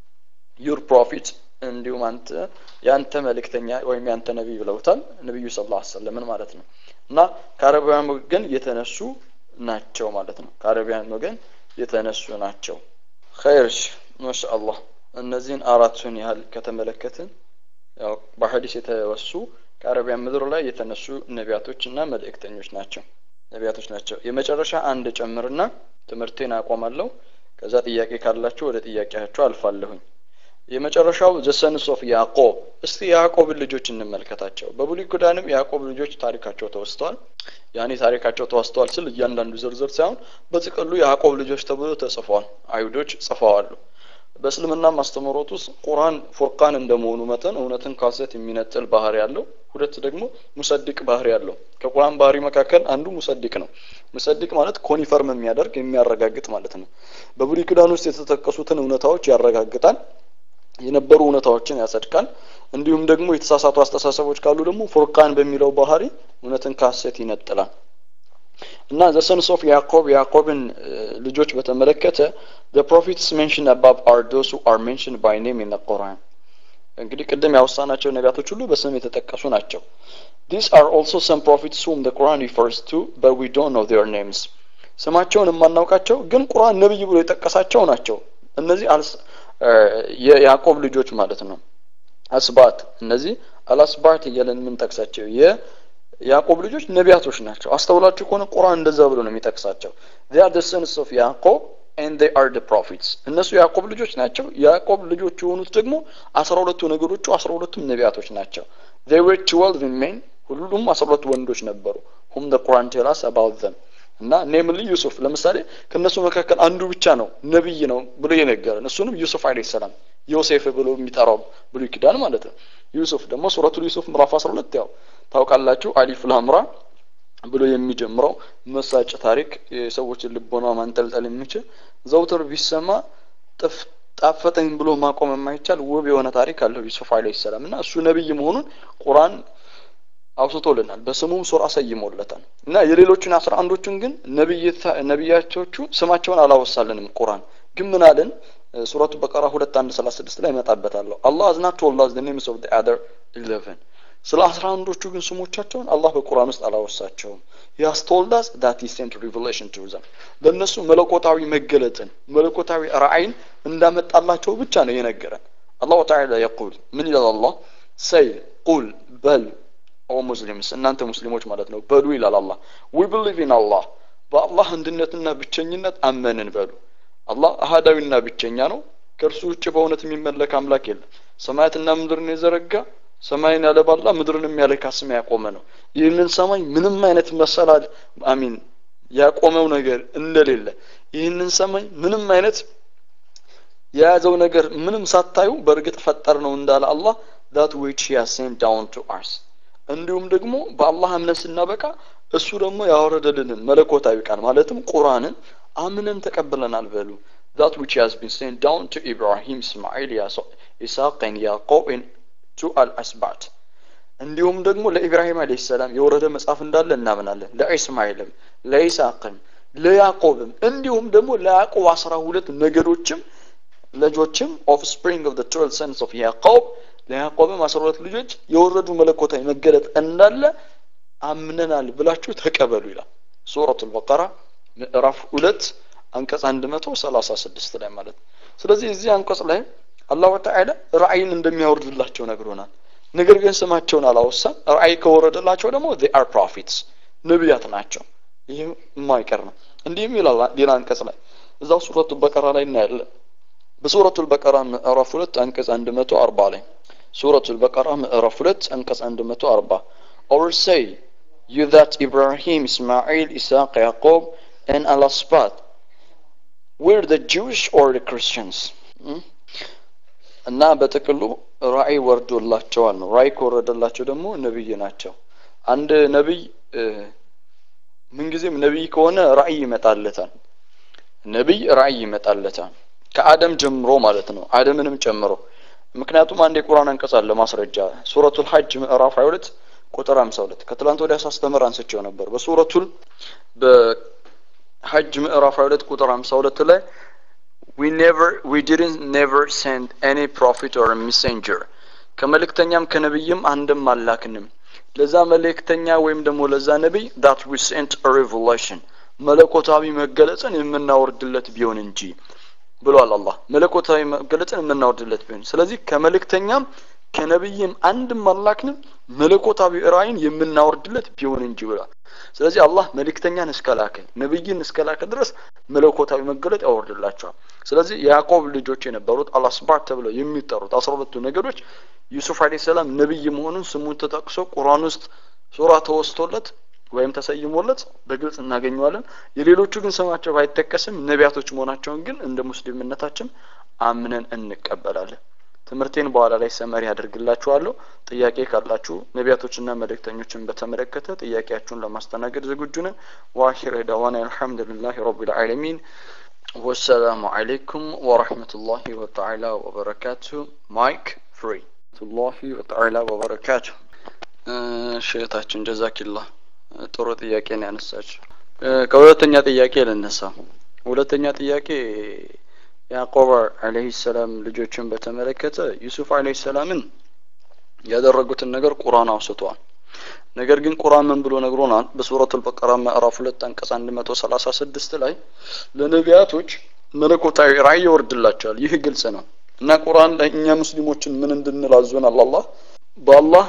ዩር ፕሮፊት እንዲሁም አንተ ያንተ መልእክተኛ ወይም ያንተ ነቢይ ብለውታል ነቢዩ ስ ላ ሰለምን ማለት ነው እና ከአረቢያን ወገን የተነሱ ናቸው ማለት ነው ከአረቢያን ወገን የተነሱ ናቸው ኸይርሽ ማሻአላህ እነዚህን አራቱን ያህል ከተመለከትን ያው በሐዲስ የተወሱ ከአረቢያን ምድር ላይ የተነሱ ነቢያቶች እና መልእክተኞች ናቸው ነቢያቶች ናቸው የመጨረሻ አንድ ጨምርና ትምህርቴን አቆማለሁ ከዛ ጥያቄ ካላችሁ ወደ ጥያቄያቸው አልፋለሁኝ የመጨረሻው ዘሰንስ ኦፍ ያዕቆብ እስቲ የያዕቆብን ልጆች እንመልከታቸው በብሉይ ኪዳንም የያዕቆብ ልጆች ታሪካቸው ተወስተዋል ያኔ ታሪካቸው ተወስተዋል ስል እያንዳንዱ ዝርዝር ሳይሆን በጥቅሉ የያዕቆብ ልጆች ተብሎ ተጽፏል አይሁዶች ጽፈዋሉ በእስልምና ማስተምሮት ውስጥ ቁርአን ፉርቃን እንደመሆኑ መጠን እውነትን ካሰት የሚነጥል ባህሪ ያለው ሁለት ደግሞ ሙሰድቅ ባህሪ ያለው ከቁርአን ባህሪ መካከል አንዱ ሙሰድቅ ነው ሙሰድቅ ማለት ኮኒፈርም የሚያደርግ የሚያረጋግጥ ማለት ነው በብሉይ ኪዳን ውስጥ የተጠቀሱትን እውነታዎች ያረጋግጣል የነበሩ እውነታዎችን ያጸድቃል እንዲሁም ደግሞ የተሳሳቱ አስተሳሰቦች ካሉ ደግሞ ፉርቃን በሚለው ባህሪ እውነትን ካሴት ይነጥላል እና ዘ ሰንስ ኦፍ ያዕቆብ ያዕቆብን ልጆች በተመለከተ the prophets mentioned above are those who are mentioned by name in the Quran እንግዲህ ቅድም ያወሳናቸው ነቢያቶች ሁሉ በስም የተጠቀሱ ናቸው these are also some prophets whom the Quran refers to but we don't know their names ስማቸውን የማናውቃቸው ግን ቁርአን ነብይ ብሎ የጠቀሳቸው ናቸው እነዚህ የያዕቆብ ልጆች ማለት ነው አስባት እነዚህ አልአስባት እያለን የምንጠቅሳቸው የያዕቆብ ልጆች ነቢያቶች ናቸው አስተውላችሁ ከሆነ ቁርአን እንደዛ ብሎ ነው የሚጠቅሳቸው they are the sons of ያዕቆብ and they are the prophets እነሱ የያዕቆብ ልጆች ናቸው የያዕቆብ ልጆች የሆኑት ደግሞ አስራ ሁለቱ ነገዶቹ አስራ ሁለቱም ነቢያቶች ናቸው they were twelve men ሁሉም አስራ ሁለቱ ወንዶች ነበሩ whom the Quran tell us about them እና ኔምሊ ዩሱፍ ለምሳሌ ከነሱ መካከል አንዱ ብቻ ነው ነብይ ነው ብሎ የነገረን እሱንም ዩሱፍ አለይሂ ሰላም ዮሴፍ ብሎ የሚጠራው ብሉይ ኪዳን ማለት ነው ዩሱፍ ደግሞ ሱረቱል ዩሱፍ ምዕራፍ 12 ያው ታውቃላችሁ አሊፍ ላምራ ብሎ የሚጀምረው መሳጭ ታሪክ የሰዎችን ልቦና ማንጠልጠል የሚችል ዘውትር ቢሰማ ጥፍ ጣፈጠኝ ብሎ ማቆም የማይቻል ውብ የሆነ ታሪክ አለው ዩሱፍ አለይሂ ሰላም እና እሱ ነብይ መሆኑን ቁርአን አውስቶልናል በስሙም ሱራ ሰይሞለታል እና የሌሎቹን አስራ አንዶቹን ግን ነቢያቶቹ ስማቸውን አላወሳልንም ቁርአን ግን ምን አለን ሱረቱ በቀራ ሁለት አንድ ሰላሳ ስድስት ላይ እመጣበታለሁ አላህ አዝናት ቶላዝ the names of the other eleven ስለ አስራ አንዶቹ ግን ስሞቻቸውን አላህ በቁርአን ውስጥ አላወሳቸውም ያስተወልዳስ ዳት he sent revelation to them ለእነሱ መለኮታዊ መገለጥን መለኮታዊ ራእይን እንዳመጣላቸው ብቻ ነው የነገረን አላሁ ተዓላ የቁል ምን ይላል አላህ ሰይ ቁል በል ኦ ሙስሊምስ እናንተ ሙስሊሞች ማለት ነው በሉ ይላል አላህ ዊ ብሊቭ ኢን አላህ በአላህ አንድነትና ብቸኝነት አመንን በሉ አላህ አህዳዊና ብቸኛ ነው ከእርሱ ውጭ በእውነት የሚመለክ አምላክ የለም ሰማያትና ምድርን የዘረጋ ሰማይን ያለባላ ምድርንም ያለ ካስም ያቆመ ነው ይህንን ሰማይ ምንም አይነት መሰላል አሚን ያቆመው ነገር እንደሌለ ይህንን ሰማይ ምንም አይነት የያዘው ነገር ምንም ሳታዩ በእርግጥ ፈጠር ነው እንዳለ አላህ that which he has sent down to us እንዲሁም ደግሞ በአላህ እምነት ስናበቃ እሱ ደግሞ ያወረደልንን መለኮታዊ ቃል ማለትም ቁርአንን አምነን ተቀብለናል በሉ that which has been sent down to Ibrahim, Ismail, Isaac and Yaqub and to al-Asbat እንዲሁም ደግሞ ለኢብራሂም አለይሂ ሰላም የወረደ መጽሐፍ እንዳለ እናምናለን ለኢስማኤልም ለኢሳቅም ለያዕቆብም እንዲሁም ደግሞ ለያዕቆብ አስራ ሁለት ነገዶችም ልጆችም ኦፍ ስፕሪንግ ኦፍ ትዌልቭ ሰንስ ኦፍ ያዕቆብ ለያዕቆብም አስራ ሁለት ልጆች የወረዱ መለኮታዊ መገለጥ እንዳለ አምነናል ብላችሁ ተቀበሉ ይላል ሱረቱ ልበቀራ ምዕራፍ ሁለት አንቀጽ አንድ መቶ ሰላሳ ስድስት ላይ ማለት ነው ስለዚህ እዚህ አንቀጽ ላይ አላሁ ተዓላ ራእይን እንደሚያወርድላቸው ነግሮናል። ነገር ግን ስማቸውን አላወሳም። ራእይ ከወረደላቸው ደግሞ they are prophets ነቢያት ናቸው። ይህ የማይቀር ነው። እንዲህም ይላል ሌላ አንቀጽ ላይ እዛው ሱረቱ በቀራ ላይ እናያለን። በሱረቱ በቀራ ምዕራፍ ሁለት አንቀጽ አንድ መቶ አርባ ላይ ሱረቱ በቀራ ምዕራፍ ሁለት አንቀጽ አንድ መቶ አርባ or say you that Ibrahim, Ismail, Isaac, Jacob and Allah's path were the Jewish or the Christians እና በጥቅሉ ራእይ ወርዶላቸዋል ነው። ራእይ ከወረደላቸው ደግሞ ነብይ ናቸው። አንድ ነብይ ምንጊዜም ነብይ ከሆነ ራእይ ይመጣለታል። ነብይ ራእይ ይመጣለታል ከአደም ጀምሮ ማለት ነው፣ አደምንም ጨምሮ። ምክንያቱም አንድ የቁርአን አንቀጽ አለ ማስረጃ ሱረቱል ሐጅ ምዕራፍ 22 ቁጥር 52 ከትላንት ወዲያ ሳስተምር አንስቼው ነበር። በሱረቱል በሐጅ ምዕራፍ 22 ቁጥር 52 ላይ we never we didn't never send any prophet or messenger ከመልእክተኛም ከነብይም አንድም አላክንም ለዛ መልእክተኛ ወይም ደግሞ ለዛ ነብይ that we sent a revelation መለኮታዊ መገለጽን የምናወርድለት ቢሆን እንጂ ብሏል አላህ መለኮታዊ መገለጽን የምናወርድለት ቢሆን ስለዚህ ከመልእክተኛም ከነብይም አንድም አላክንም መለኮታዊ ራእይን የምናወርድለት ቢሆን እንጂ ብሏል ስለዚህ አላህ መልእክተኛን እስከላከ ነብይን እስከላከ ድረስ መለኮታዊ መገለጥ ያወርድላቸዋል ስለዚህ የያዕቆብ ልጆች የነበሩት አልአስባት ተብለው የሚጠሩት አስራ ሁለቱ ነገዶች ዩሱፍ አለይሂ ሰላም ነብይ መሆኑን ስሙን ተጠቅሶ ቁርአን ውስጥ ሱራ ተወስቶለት ወይም ተሰይሞለት በግልጽ እናገኘዋለን። የሌሎቹ ግን ስማቸው ባይጠቀስም ነቢያቶች መሆናቸውን ግን እንደ ሙስሊምነታችን አምነን እንቀበላለን። ትምህርቴን በኋላ ላይ ሰመሪ አድርግላችኋለሁ። ጥያቄ ካላችሁ ነቢያቶችና መልእክተኞችን በተመለከተ ጥያቄያችሁን ለማስተናገድ ዝግጁ ነን። ዋሂር ዳዋና አልሐምዱሊላህ ረቢል ዓለሚን ወሰላሙ አለይኩም ወረህመቱላሂ ወተዓላ ወበረካቱ። ማይክ ፍሪ ቱላሂ ወተዓላ ወበረካቱ። እህታችን ጀዛኪላህ ጥሩ ጥያቄ ነው ያነሳችው። ከሁለተኛ ጥያቄ ልነሳ። ሁለተኛ ጥያቄ ያዕቆብ አለይሂ ሰላም ልጆችን በተመለከተ ዩሱፍ አለይሂ ሰላምን ያደረጉትን ነገር ቁርአን አውስቷል። ነገር ግን ቁርአን ምን ብሎ ነግሮናል? በሱረቱል በቀራ ምዕራፍ ሁለት አንቀጽ አንድ መቶ ሰላሳ ስድስት ላይ ለነቢያቶች መለኮታዊ ራእይ ይወርድላቸዋል። ይህ ግልጽ ነው እና ቁርአን ላይ እኛ ሙስሊሞችን ምን እንድንል አዞናል? አላህ በአላህ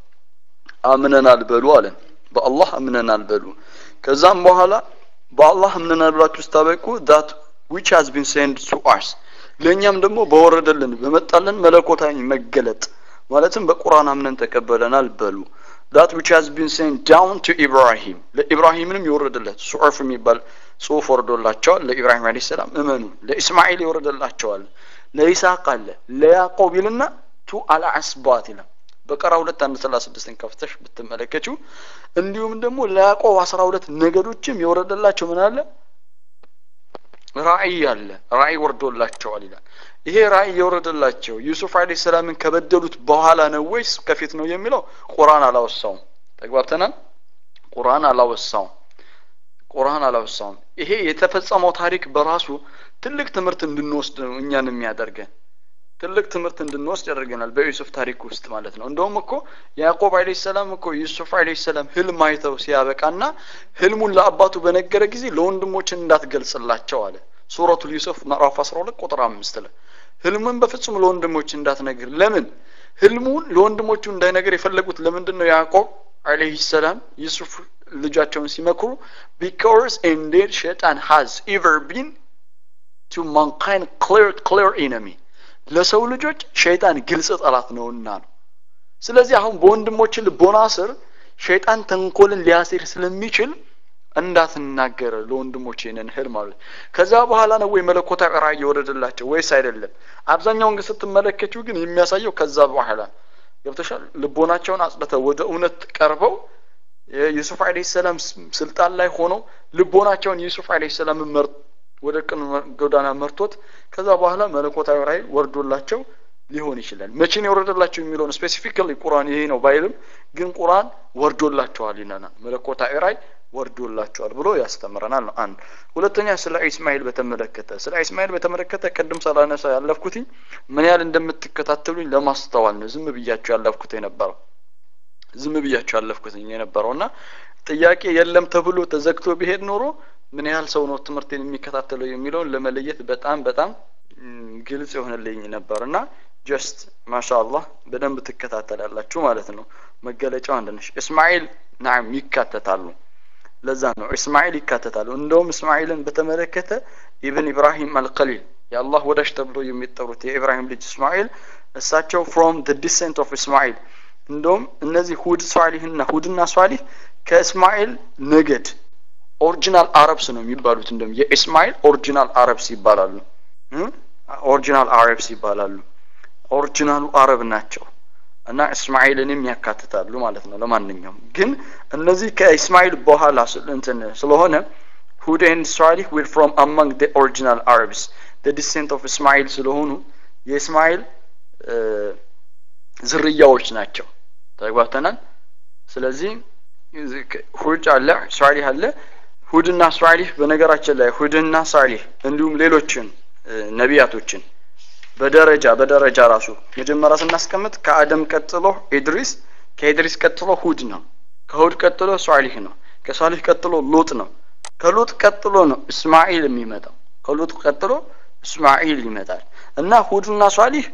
አምነናል በሉ አለን። በአላህ አምነናል በሉ። ከዛም በኋላ በአላህ አምነናል ብላችሁ ስታበቁ ዳት which has been sent to us ለእኛም ደግሞ በወረደልን በመጣልን መለኮታዊ መገለጥ ማለትም በቁርአን አምነን ተቀበለናል በሉ that which has been sent down to ኢብራሂም ለኢብራሂምንም የወረደለት ሱዑፍ የሚባል ጽሁፍ ወርዶላቸዋል ለኢብራሂም አለይሂ ሰላም እመኑ ለኢስማኤል የወረደላቸዋል ለይስሐቅ አለ ለያዕቆብ ይልና ቱ አልአስባት ይላል በቀራ ሁለት አንድ ሰላሳ ስድስትን ከፍተሽ ብትመለከችው እንዲሁም ደግሞ ለያዕቆብ አስራ ሁለት ነገዶችም የወረደላቸው ምን አለ ራእይ አለ ራእይ ወርዶላቸዋል ይላል ይሄ ራእይ የወረደላቸው ዩሱፍ አለይሂ ሰላምን ከበደሉት በኋላ ነው ወይስ ከፊት ነው የሚለው ቁርአን አላወሳውም ተግባብተናል ቁርአን አላወሳውም ቁርአን አላወሳውም ይሄ የተፈጸመው ታሪክ በራሱ ትልቅ ትምህርት እንድንወስድ ነው እኛን የሚያደርገን ትልቅ ትምህርት እንድንወስድ ያደርገናል በዩሱፍ ታሪክ ውስጥ ማለት ነው እንደውም እኮ ያዕቆብ አለይሂ ሰላም እኮ ዩሱፍ አለይሂ ሰላም ህልም አይተው ሲያበቃና ህልሙን ለአባቱ በነገረ ጊዜ ለወንድሞችን እንዳትገልጽላቸው አለ ሱረቱል ዩሱፍ ምዕራፍ 12 ቁጥር አምስት ላይ ህልሙን በፍጹም ለወንድሞች እንዳትነግር ለምን ህልሙን ለወንድሞቹ እንዳይነገር የፈለጉት ለምንድን ነው ያዕቆብ አለይሂ ሰላም ዩሱፍ ልጃቸውን ሲመክሩ ቢካውስ ኢንዴድ ሸይጣን ሃዝ ኤቨር ቢን ቱ ማንካይንድ ክሊር ክሊር ኢነሚ ለሰው ልጆች ሸይጣን ግልጽ ጠላት ነውና ነው ስለዚህ አሁን በወንድሞች ልቦና ስር ሸይጣን ተንኮልን ሊያሴር ስለሚችል እንዳትናገር ለወንድሞች ይህንን ህል ማለት ከዛ በኋላ ነው ወይ መለኮታዊ ራእይ የወረደላቸው ወይስ አይደለም አብዛኛውን ግን ስትመለከችው ግን የሚያሳየው ከዛ በኋላ ገብተሻል ልቦናቸውን አጽድተው ወደ እውነት ቀርበው የዩሱፍ አለይሂ ሰላም ስልጣን ላይ ሆነው ልቦናቸውን ዩሱፍ አለይሂ ሰላም ወደ ቅን ጎዳና መርቶት ከዛ በኋላ መለኮታዊ ራእይ ወርዶላቸው ሊሆን ይችላል መቼ ነው የወረደላቸው የሚለውን ስፔሲፊካሊ ቁርአን ይሄ ነው ባይልም ግን ቁርአን ወርዶላቸዋል ይለናል መለኮታዊ ራእይ ወርዶላቸዋል ብሎ ያስተምረናል ነው አንድ ሁለተኛ ስለ ኢስማኤል በተመለከተ ስለ ኢስማኤል በተመለከተ ቅድም ሳላነሳ ያለፍኩትኝ ምን ያህል እንደምትከታተሉኝ ለማስተዋል ነው ዝም ብያቸው ያለፍኩት የነበረው ዝም ብያቸው ያለፍኩትኝ የነበረው እና ጥያቄ የለም ተብሎ ተዘግቶ ቢሄድ ኖሮ ምን ያህል ሰው ነው ትምህርቴን የሚከታተለው የሚለውን ለመለየት በጣም በጣም ግልጽ የሆነልኝ ነበር እና ጀስት ማሻአላህ በደንብ ትከታተላላችሁ ማለት ነው መገለጫው አንድ ነሽ እስማኤል ናም ይካተታሉ ለዛ ነው እስማኤል ይካተታሉ እንደውም እስማኤልን በተመለከተ ኢብን ኢብራሂም አልቀሊል የአላህ ወዳጅ ተብሎ የሚጠሩት የኢብራሂም ልጅ እስማኤል እሳቸው ፍሮም ደ ዲሰንት ኦፍ እስማኤል እንደውም እነዚህ ሁድ ሷሊህና ሁድና ሷሊህ ከእስማኤል ነገድ ኦሪጂናል አረብስ ነው የሚባሉት እንደውም የእስማኤል ኦሪጂናል አረብስ ይባላሉ ኦሪጂናል አረብስ ይባላሉ ኦሪጂናሉ አረብ ናቸው እና እስማኤልንም ያካትታሉ ማለት ነው ለማንኛውም ግን እነዚህ ከእስማኤል በኋላ እንትን ስለሆነ ሁድ ኤንድ ሷሊህ ዊር ፍሮም አማንግ ደ ኦሪጂናል አረብስ ደ ዲሴንት ኦፍ እስማኤል ስለሆኑ የእስማኤል ዝርያዎች ናቸው ተግባብተናል ስለዚህ ሁድ አለ ሷሊህ አለ ሁድና ሷሊህ በነገራችን ላይ ሁድና ሷሊህ እንዲሁም ሌሎችን ነቢያቶችን በደረጃ በደረጃ ራሱ መጀመሪያ ስናስቀምጥ ከአደም ቀጥሎ ኢድሪስ ከኢድሪስ ቀጥሎ ሁድ ነው ከሁድ ቀጥሎ ሷሊህ ነው ከሷሊህ ቀጥሎ ሉጥ ነው ከሉጥ ቀጥሎ ነው እስማኤል የሚመጣው ከሉጥ ቀጥሎ እስማኤል ይመጣል እና ሁድና ሷሊህ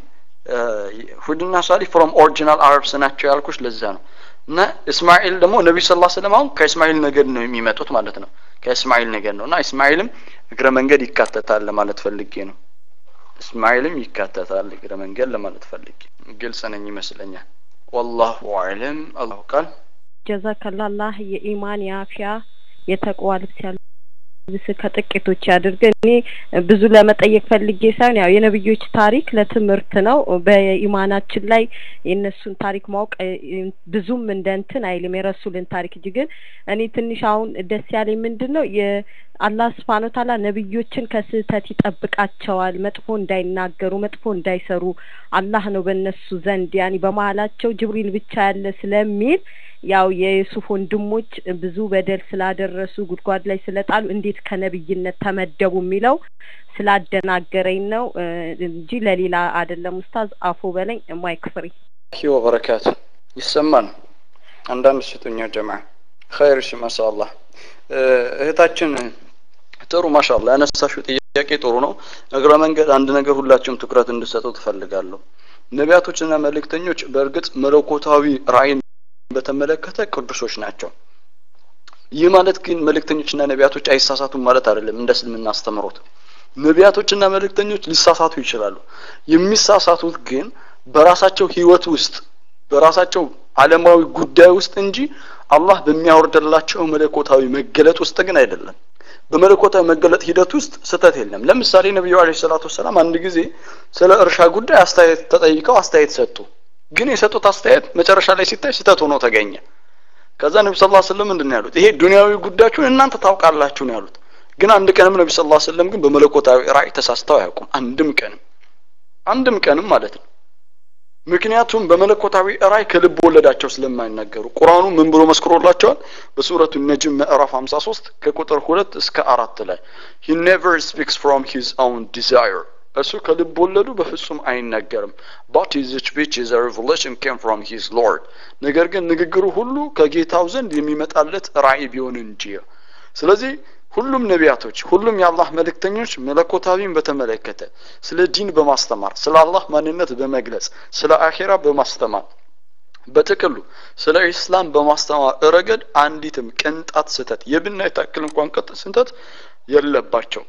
ሁድና ሷሊህ ፍሮም ኦሪጂናል አረብስ ናቸው ያልኩሽ ለዛ ነው እና እስማኤል ደግሞ ነቢዩ ስ ስለም አሁን ከእስማኤል ነገድ ነው የሚመጡት ማለት ነው ከእስማኤል ነገድ ነው እና እስማኤልም እግረ መንገድ ይካተታል ለማለት ፈልጌ ነው እስማኤልም ይካተታል እግረ መንገድ ለማለት ፈልጌ ግልጽ ነኝ ይመስለኛል ወላሁ አዕለም አላሁ ቃል ጀዛከላላህ የኢማን የአፊያ የተቅዋ ልብስ ያልብስ ከጥቂቶች ያድርግ እኔ ብዙ ለመጠየቅ ፈልጌ ሳይሆን ያው የነብዮች ታሪክ ለትምህርት ነው በኢማናችን ላይ የእነሱን ታሪክ ማወቅ ብዙም እንደ እንትን አይልም የረሱልን ታሪክ እንጂ ግን እኔ ትንሽ አሁን ደስ ያለኝ ምንድን ነው አላህ ስብሓን ታላ ነብዮችን ከስህተት ይጠብቃቸዋል መጥፎ እንዳይናገሩ መጥፎ እንዳይሰሩ አላህ ነው በእነሱ ዘንድ ያኒ በመሀላቸው ጅብሪል ብቻ ያለ ስለሚል ያው የዩሱፍ ወንድሞች ብዙ በደል ስላደረሱ ጉድጓድ ላይ ስለጣሉ እንዴት ከነብይነት ተመደቡ የሚለው ስላደናገረኝ ነው እንጂ ለሌላ አይደለም ኡስታዝ አፎ በለኝ ማይክ ፍሪ ሂ ወበረካቱ ይሰማል አንዳንድ ስጡኛ ጀማ ኸይር እሺ ማሻአላህ እህታችን ጥሩ ማሻአላ ያነሳሽው ጥያቄ ጥሩ ነው እግረ መንገድ አንድ ነገር ሁላችሁም ትኩረት እንድሰጡ ትፈልጋለሁ ነቢያቶችና መልእክተኞች በእርግጥ መለኮታዊ ራእይን በተመለከተ ቅዱሶች ናቸው ይህ ማለት ግን መልእክተኞችና ነቢያቶች አይሳሳቱም ማለት አይደለም እንደ እስልምና አስተምሮት ነቢያቶችና መልእክተኞች ሊሳሳቱ ይችላሉ የሚሳሳቱት ግን በራሳቸው ህይወት ውስጥ በራሳቸው አለማዊ ጉዳይ ውስጥ እንጂ አላህ በሚያወርድላቸው መለኮታዊ መገለጥ ውስጥ ግን አይደለም በመለኮታዊ መገለጥ ሂደት ውስጥ ስተት የለም ለምሳሌ ነቢዩ አለ ሰላቱ ወሰላም አንድ ጊዜ ስለ እርሻ ጉዳይ አስተያየት ተጠይቀው አስተያየት ሰጡ ግን የሰጡት አስተያየት መጨረሻ ላይ ሲታይ ስተት ሆኖ ተገኘ ከዛ ነቢ ስ ስለም ምንድን ነው ያሉት ይሄ ዱንያዊ ጉዳያችሁን እናንተ ታውቃላችሁ ነው ያሉት ግን አንድ ቀንም ነቢ ስ ስለም ግን በመለኮታዊ ራእይ ተሳስተው አያውቁም አንድም ቀንም አንድም ቀንም ማለት ነው ምክንያቱም በመለኮታዊ ራእይ ከልብ ወለዳቸው ስለማይናገሩ ቁርአኑ ምን ብሎ መስክሮላቸዋል በሱረቱ ነጅም ምዕራፍ 53 ከቁጥር ሁለት እስከ አራት ላይ he never speaks from his own desire እሱ ከልብ ወለዱ በፍጹም አይናገርም but his speech is a revelation came from his lord ነገር ግን ንግግሩ ሁሉ ከጌታው ዘንድ የሚመጣለት ራእይ ቢሆን እንጂ ስለዚህ ሁሉም ነቢያቶች ሁሉም የአላህ መልእክተኞች መለኮታዊን በተመለከተ ስለ ዲን በማስተማር ስለ አላህ ማንነት በመግለጽ ስለ አኼራ በማስተማር በጥቅሉ ስለ ኢስላም በማስተማር ረገድ አንዲትም ቅንጣት ስህተት የብናይ ታክል እንኳን ቅጥ ስህተት የለባቸው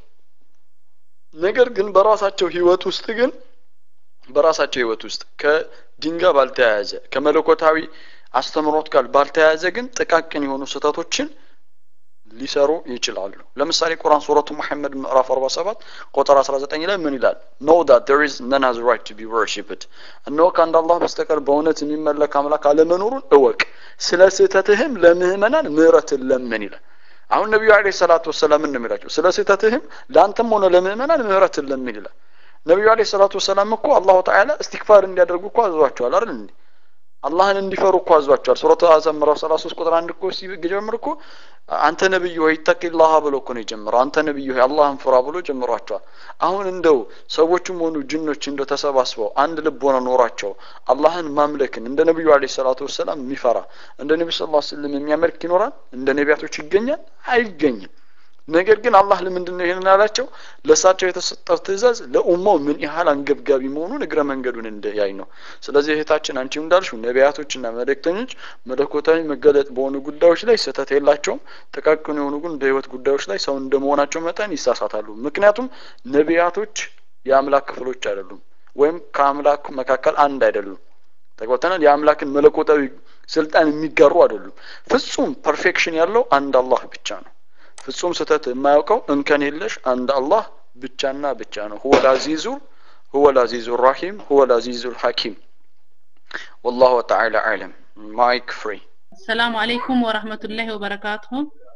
ነገር ግን በራሳቸው ህይወት ውስጥ ግን በራሳቸው ህይወት ውስጥ ከዲን ጋር ባልተያያዘ ከመለኮታዊ አስተምሮት ጋር ባልተያያዘ ግን ጥቃቅን የሆኑ ስህተቶችን ሊሰሩ ይችላሉ ለምሳሌ ቁርአን ሱረቱ መሐመድ ምዕራፍ 47 ቁጥር 19 ላይ ምን ይላል know that there is none has right to be worshipped እነሆ ከአንድ አላህ በስተቀር በእውነት የሚመለክ አምላክ አለመኖሩን እወቅ ስለ ስህተትህም ለምህመናን ምህረትን ለምን ይላል አሁን ነቢዩ አለ ሰላቱ ወሰላም ነው የሚላቸው ስለ ስህተትህም ለአንተም ሆነ ለምእመናን ምህረትን ለምን ይላል ነቢዩ አለ ሰላቱ ወሰላም እኮ አላሁ ተዓላ እስትግፋር እንዲያደርጉ እኮ አዟቸዋል አይደል እንዴ አላህን እንዲፈሩ እኮ አዟቸዋል ሱረቱ አዘም ምዕራፍ 33 ቁጥር አንድ እኮ ሲጀምር እኮ አንተ ነብይ ሆይ ተቂላህ ብሎ እኮ ነው የጀመረው አንተ ነብይ ሆይ አላህን ፍራ ብሎ ጀምሯቸዋል አሁን እንደው ሰዎችም ሆኑ ጅኖች እንደው ተሰባስበው አንድ ልብ ሆነ ኖሯቸው አላህን ማምለክን እንደ ነብዩ አለ ሰላቱ ወሰላም የሚፈራ እንደ ነብዩ ሰለላሁ ዐለይሂ ወሰለም የሚያመልክ ይኖራል እንደ ነቢያቶች ይገኛል አይገኝም ነገር ግን አላህ ለምንድን ነው ይህንን ያላቸው? ለእሳቸው የተሰጠው ትእዛዝ ለኡማው ምን ያህል አንገብጋቢ መሆኑን እግረ መንገዱን እንዲያይ ነው። ስለዚህ እህታችን አንቺ እንዳልሽው ነቢያቶችና መልእክተኞች መለኮታዊ መገለጥ በሆኑ ጉዳዮች ላይ ስህተት የላቸውም። ጥቃቅን የሆኑ ግን በህይወት ጉዳዮች ላይ ሰው እንደመሆናቸው መጠን ይሳሳታሉ። ምክንያቱም ነቢያቶች የአምላክ ክፍሎች አይደሉም፣ ወይም ከአምላክ መካከል አንድ አይደሉም። ተግባብተናል። የአምላክን መለኮታዊ ስልጣን የሚጋሩ አይደሉም። ፍጹም ፐርፌክሽን ያለው አንድ አላህ ብቻ ነው። ፍጹም ስህተት የማያውቀው እንከን የለሽ አንድ አላህ ብቻና ብቻ ነው። ሁወል አዚዙ ሁወል አዚዙ ራሂም ሁወል አዚዙ ሐኪም ወላሁ ተዓላ አዕለም። ማይክ ፍሪ ሰላም አለይኩም ወራህመቱላሂ ወበረካቱሁ።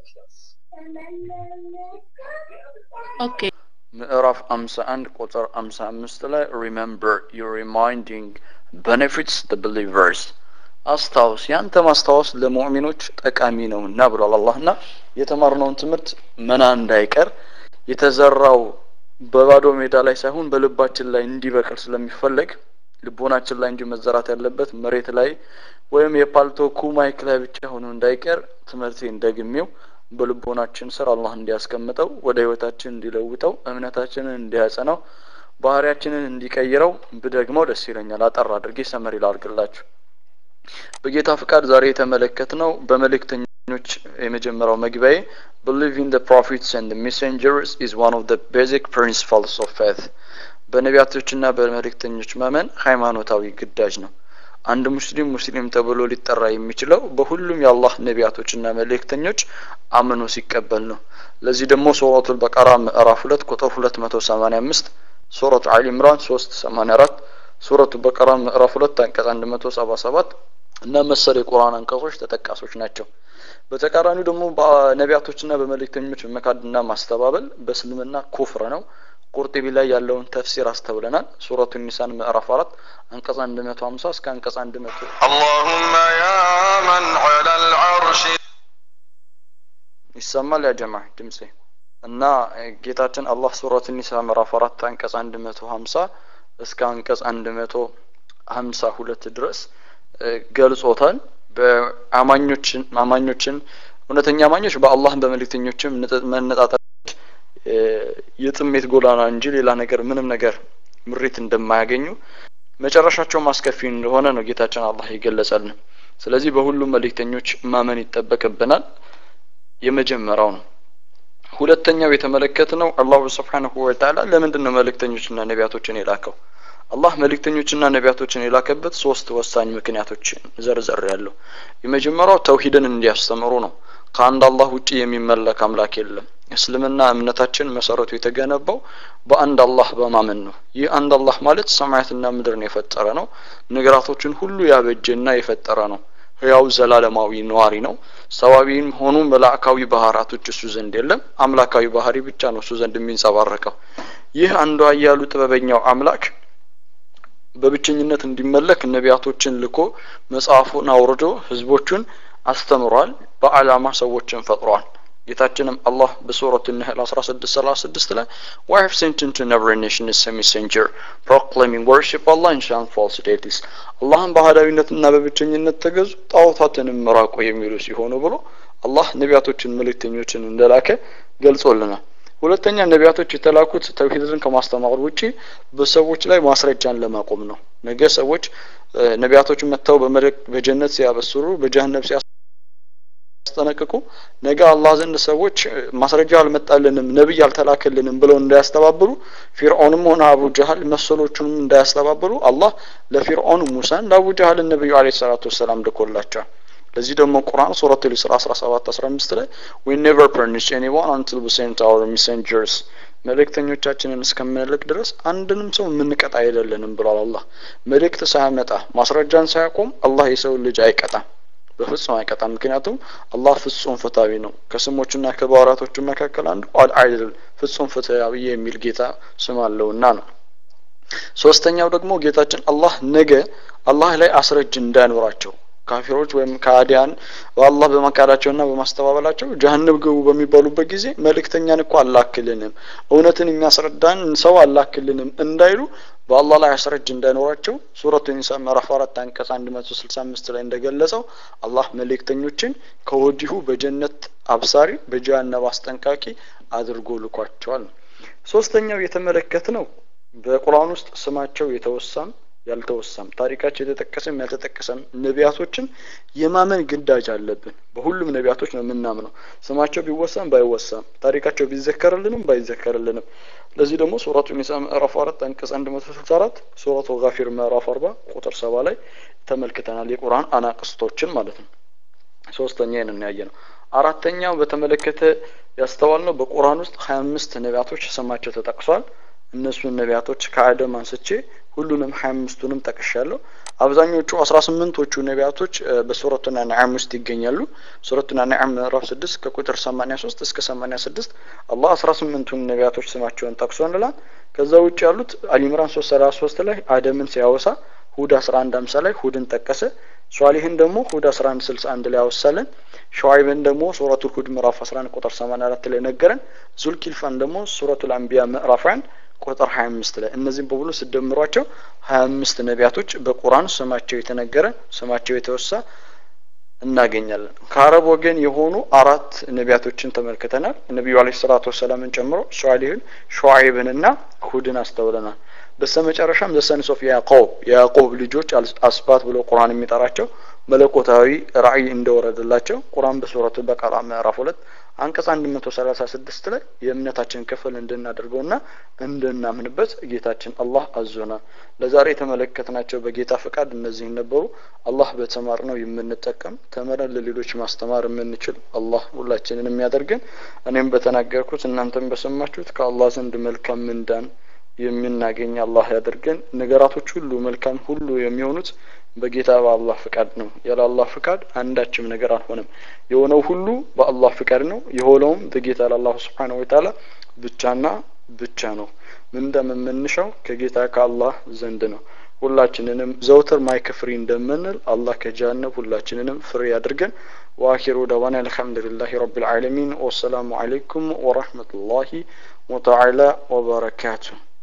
ኦኬ ምዕራፍ 51 ቁጥር 55 ላይ ሪሜምበር ዩ ሪማይንዲንግ ቤኔፊትስ ዘ ቢሊቨርስ አስታውስ ያንተ ማስታወስ ለሙእሚኖች ጠቃሚ ነውና ብሏል አላህና የተማርነውን ትምህርት መና እንዳይቀር የተዘራው በባዶ ሜዳ ላይ ሳይሆን በልባችን ላይ እንዲበቅል ስለሚፈለግ ልቦናችን ላይ እንጂ መዘራት ያለበት መሬት ላይ ወይም የፓልቶኩ ማይክ ላይ ብቻ ሆኖ እንዳይቀር ትምህርቴን ደግሜው በልቦናችን ስር አላህ እንዲያስቀምጠው ወደ ህይወታችን እንዲለውጠው እምነታችንን እንዲያጸናው ባህሪያችንን እንዲቀይረው ብደግመው ደስ ይለኛል። አጠር አድርጌ ሰመሪ ላድርግላችሁ። በጌታ ፍቃድ ዛሬ የተመለከትነው በመልእክተኞች የመጀመሪያው መግቢያዬ believe in the prophets and the messengers is one of the basic principles of faith በነቢያቶችና በመልእክተኞች ማመን ሃይማኖታዊ ግዳጅ ነው። አንድ ሙስሊም ሙስሊም ተብሎ ሊጠራ የሚችለው በሁሉም የአላህ ነቢያቶችና መልእክተኞች አምኖ ሲቀበል ነው። ለዚህ ደግሞ ሱረቱል በቀራ ምዕራፍ ሁለት ቁጥር ሁለት መቶ ሰማኒያ አምስት ሱረቱ አሊ ኢምራን ሶስት ሰማኒያ አራት ሱረቱ በቀራ ምዕራፍ ሁለት አንቀጽ አንድ መቶ ሰባ ሰባት እና መሰል የቁርአን አንቀጾች ተጠቃሾች ናቸው። በተቃራኒው ደግሞ በነቢያቶችና በመልእክተኞች መካድና ማስተባበል በእስልምና ኩፍር ነው። ቁርጢቢ ላይ ያለውን ተፍሲር አስተውለናል። ሱረቱ ኒሳን ምዕራፍ አራት አንቀጽ አንድ መቶ ሀምሳ እስከ አንቀጽ አንድ መቶ اللهم يا من على العرش ይሰማል ያ ጀማ ድምጼ እና ጌታችን አላህ ሱረት ኒሳ ምዕራፍ አራት አንቀጽ አንድ መቶ ሀምሳ እስከ አንቀጽ አንድ መቶ ሀምሳ ሁለት ድረስ ገልጾታል። በአማኞችን አማኞችን እውነተኛ አማኞች በአላህ በመልእክተኞችም መነጣጠል የጥሜት ጎዳና እንጂ ሌላ ነገር ምንም ነገር ምሬት እንደማያገኙ መጨረሻቸው ማስከፊ እንደሆነ ነው ጌታችን አላህ የገለጸልን። ስለዚህ በሁሉም መልእክተኞች ማመን ይጠበቅብናል። የመጀመሪያው ነው። ሁለተኛው የተመለከትነው አላሁ ስብሓንሁ ወተዓላ ለምንድን ነው መልእክተኞችና ነቢያቶችን የላከው? አላህ መልእክተኞችና ነቢያቶችን የላከበት ሶስት ወሳኝ ምክንያቶችን ዘርዘር ያለው የመጀመሪያው ተውሂድን እንዲያስተምሩ ነው። ከአንድ አላህ ውጪ የሚመለክ አምላክ የለም። እስልምና እምነታችን መሰረቱ የተገነባው በአንድ አላህ በማመን ነው። ይህ አንድ አላህ ማለት ሰማያትና ምድርን የፈጠረ ነው። ነገራቶችን ሁሉ ያበጀና የፈጠረ ነው። ህያው ዘላለማዊ ነዋሪ ነው። ሰዋቢም ሆኑ መላእካዊ ባህራቶች እሱ ዘንድ የለም። አምላካዊ ባህሪ ብቻ ነው እሱ ዘንድ የሚንጸባረቀው። ይህ አንዱ አያሉ ጥበበኛው አምላክ በብቸኝነት እንዲመለክ ነቢያቶችን ልኮ መጽሐፉን አውርዶ ህዝቦቹን አስተምሯል። በአላማ ሰዎችን ፈጥሯል። ጌታችንም አላህ በሱረቱ ነህል 1636 ላይ why have sent into every nation a messenger proclaiming worship Allah and shun false deities አላህን በአህዳዊነትና በብቸኝነት ተገዙ ጣዖታትንም ምራቁ የሚሉ ሲሆኑ ብሎ አላህ ነቢያቶችን መልእክተኞችን እንደላከ ገልጾልናል። ሁለተኛ ነቢያቶች የተላኩት ተውሂድን ከማስተማር ውጪ በሰዎች ላይ ማስረጃን ለማቆም ነው። ነገ ሰዎች ነቢያቶች መጥተው በጀነት ሲያበስሩ በጀሃነም ሲያ ሲያስጠነቅቁ ነገ አላህ ዘንድ ሰዎች ማስረጃ አልመጣልንም ነቢይ አልተላከልንም ብለው እንዳያስተባብሉ ፊርዖንም ሆነ አቡ ጀሀል መሰሎቹንም እንዳያስተባብሉ አላህ ለፊርዖን ሙሳን ለአቡ ጀሀል ነቢዩ አለይሂ ሰላቱ ወሰላም ልኮላቸዋል። ለዚህ ደግሞ ቁርአን ሱረት ልስራ 17 15 ላይ we never punish anyone until we send our messengers መልእክተኞቻችንን እስከምንልክ ድረስ አንድንም ሰው የምንቀጣ አይደለንም ብሏል አላህ። መልእክት ሳያመጣ ማስረጃን ሳያቆም አላህ የሰው ልጅ አይቀጣም። በፍጹም አይቀጣም። ምክንያቱም አላህ ፍጹም ፍትሃዊ ነው። ከስሞቹና ከባህሪያቶቹ መካከል አንዱ አልዓድል ፍጹም ፍትሃዊ የሚል ጌታ ስም አለውና ነው። ሶስተኛው ደግሞ ጌታችን አላህ ነገ አላህ ላይ አስረጅ እንዳይኖራቸው ካፊሮች ወይም ከአዲያን በአላህ በመካዳቸውና በማስተባበላቸው ጀሀነም ግቡ በሚባሉበት ጊዜ መልእክተኛን እኮ አላክልንም እውነትን የሚያስረዳን ሰው አላክልንም እንዳይሉ በአላህ ላይ አስረጅ እንዳይኖራቸው ሱረቱ ኒሳ ምዕራፍ አራት አንቀጽ አንድ መቶ ስልሳ አምስት ላይ እንደገለጸው አላህ መልእክተኞችን ከወዲሁ በጀነት አብሳሪ በጀሃነም አስጠንቃቂ አድርጎ ልኳቸዋል ነው ሶስተኛው የተመለከት ነው በቁርአን ውስጥ ስማቸው የተወሳም ያልተወሳም ታሪካቸው የተጠቀሰም ያልተጠቀሰም ነቢያቶችን የማመን ግዳጅ አለብን በሁሉም ነቢያቶች ነው የምናምነው ስማቸው ቢወሳም ባይወሳም ታሪካቸው ቢዘከርልንም ባይዘከርልንም ለዚህ ደግሞ ሱረቱ ኒሳ ምዕራፍ አራት አንቀጽ አንድ መቶ ስልሳ አራት ሱረቱ ጋፊር ምዕራፍ አርባ ቁጥር ሰባ ላይ ተመልክተናል የቁርአን አናቅስቶችን ማለት ነው ሶስተኛ ይህንን ያየ ነው አራተኛው በተመለከተ ያስተዋል ነው በቁርአን ውስጥ ሀያ አምስት ነቢያቶች ስማቸው ተጠቅሷል እነሱን ነቢያቶች ከአደም አንስቼ ሁሉንም ሀያ አምስቱንም ጠቅሻለሁ አብዛኞቹ አስራ ስምንቶቹ ነቢያቶች በሱረቱና ነዓም ውስጥ ይገኛሉ ሱረቱና ነዓም ምዕራፍ ስድስት ከቁጥር ሰማኒያ ሶስት እስከ ሰማኒያ ስድስት አላህ አስራ ስምንቱን ነቢያቶች ስማቸውን ጠቅሶ እንላል ከዛ ውጭ ያሉት አሊምራን ሶስት ሰላሳ ሶስት ላይ አደምን ሲያወሳ ሁድ አስራ አንድ አምሳ ላይ ሁድን ጠቀሰ ሷሊህን ደግሞ ሁድ አስራ አንድ ስልሳ አንድ ላይ አወሳለን ሸዋይብን ደግሞ ሱረቱል ሁድ ምዕራፍ አስራ አንድ ቁጥር ሰማንያ አራት ላይ ነገረን ዙልኪልፋን ደግሞ ሱረቱል አንቢያ ምዕራፍ አንድ ቁጥር ሀያ አምስት ላይ እነዚህም በሙሉ ስደምሯቸው ሀያ አምስት ነቢያቶች በቁርአን ስማቸው የተነገረ ስማቸው የተወሳ እናገኛለን ከአረብ ወገን የሆኑ አራት ነቢያቶችን ተመልክተናል ነቢዩ አለ ሰላቱ ወሰላምን ጨምሮ ሷሊህን ሸዋይብንና ሁድን አስተውለናል በስተመጨረሻም ዘሰንስ ኦፍ ያዕቆብ የያዕቆብ ልጆች አስባት ብሎ ቁርአን የሚጠራቸው መለኮታዊ ራእይ እንደወረደላቸው ቁርአን በሱረቱ በቀራ ምዕራፍ ሁለት አንቀጽ አንድ መቶ ሰላሳ ስድስት ላይ የእምነታችን ክፍል እንድናደርገውና እንድናምንበት ጌታችን አላህ አዞናል ለዛሬ የተመለከትናቸው በጌታ ፈቃድ እነዚህ ነበሩ አላህ በተማር ነው የምንጠቀም ተምረን ለሌሎች ማስተማር የምንችል አላህ ሁላችንን የሚያደርገን እኔም በተናገርኩት እናንተም በሰማችሁት ከአላህ ዘንድ መልካም ምንዳን የምናገኝ አላህ ያደርገን ነገራቶች ሁሉ መልካም ሁሉ የሚሆኑት በጌታ በአላህ ፍቃድ ነው ያለ አላህ ፍቃድ አንዳችም ነገር አልሆነም የሆነው ሁሉ በአላህ ፍቃድ ነው የሆነውም በጌታ ለአላሁ ስብሓነሁ ወተዓላ ብቻና ብቻ ነው ምንደም የምንሻው ከጌታ ከአላህ ዘንድ ነው ሁላችንንም ዘውትር ማይክ ፍሪ እንደምንል አላህ ከጀሃነም ሁላችንንም ፍሪ ያድርገን واخر دعوانا الحمد لله رب العالمين والسلام عليكم ورحمه الله وتعالى وبركاته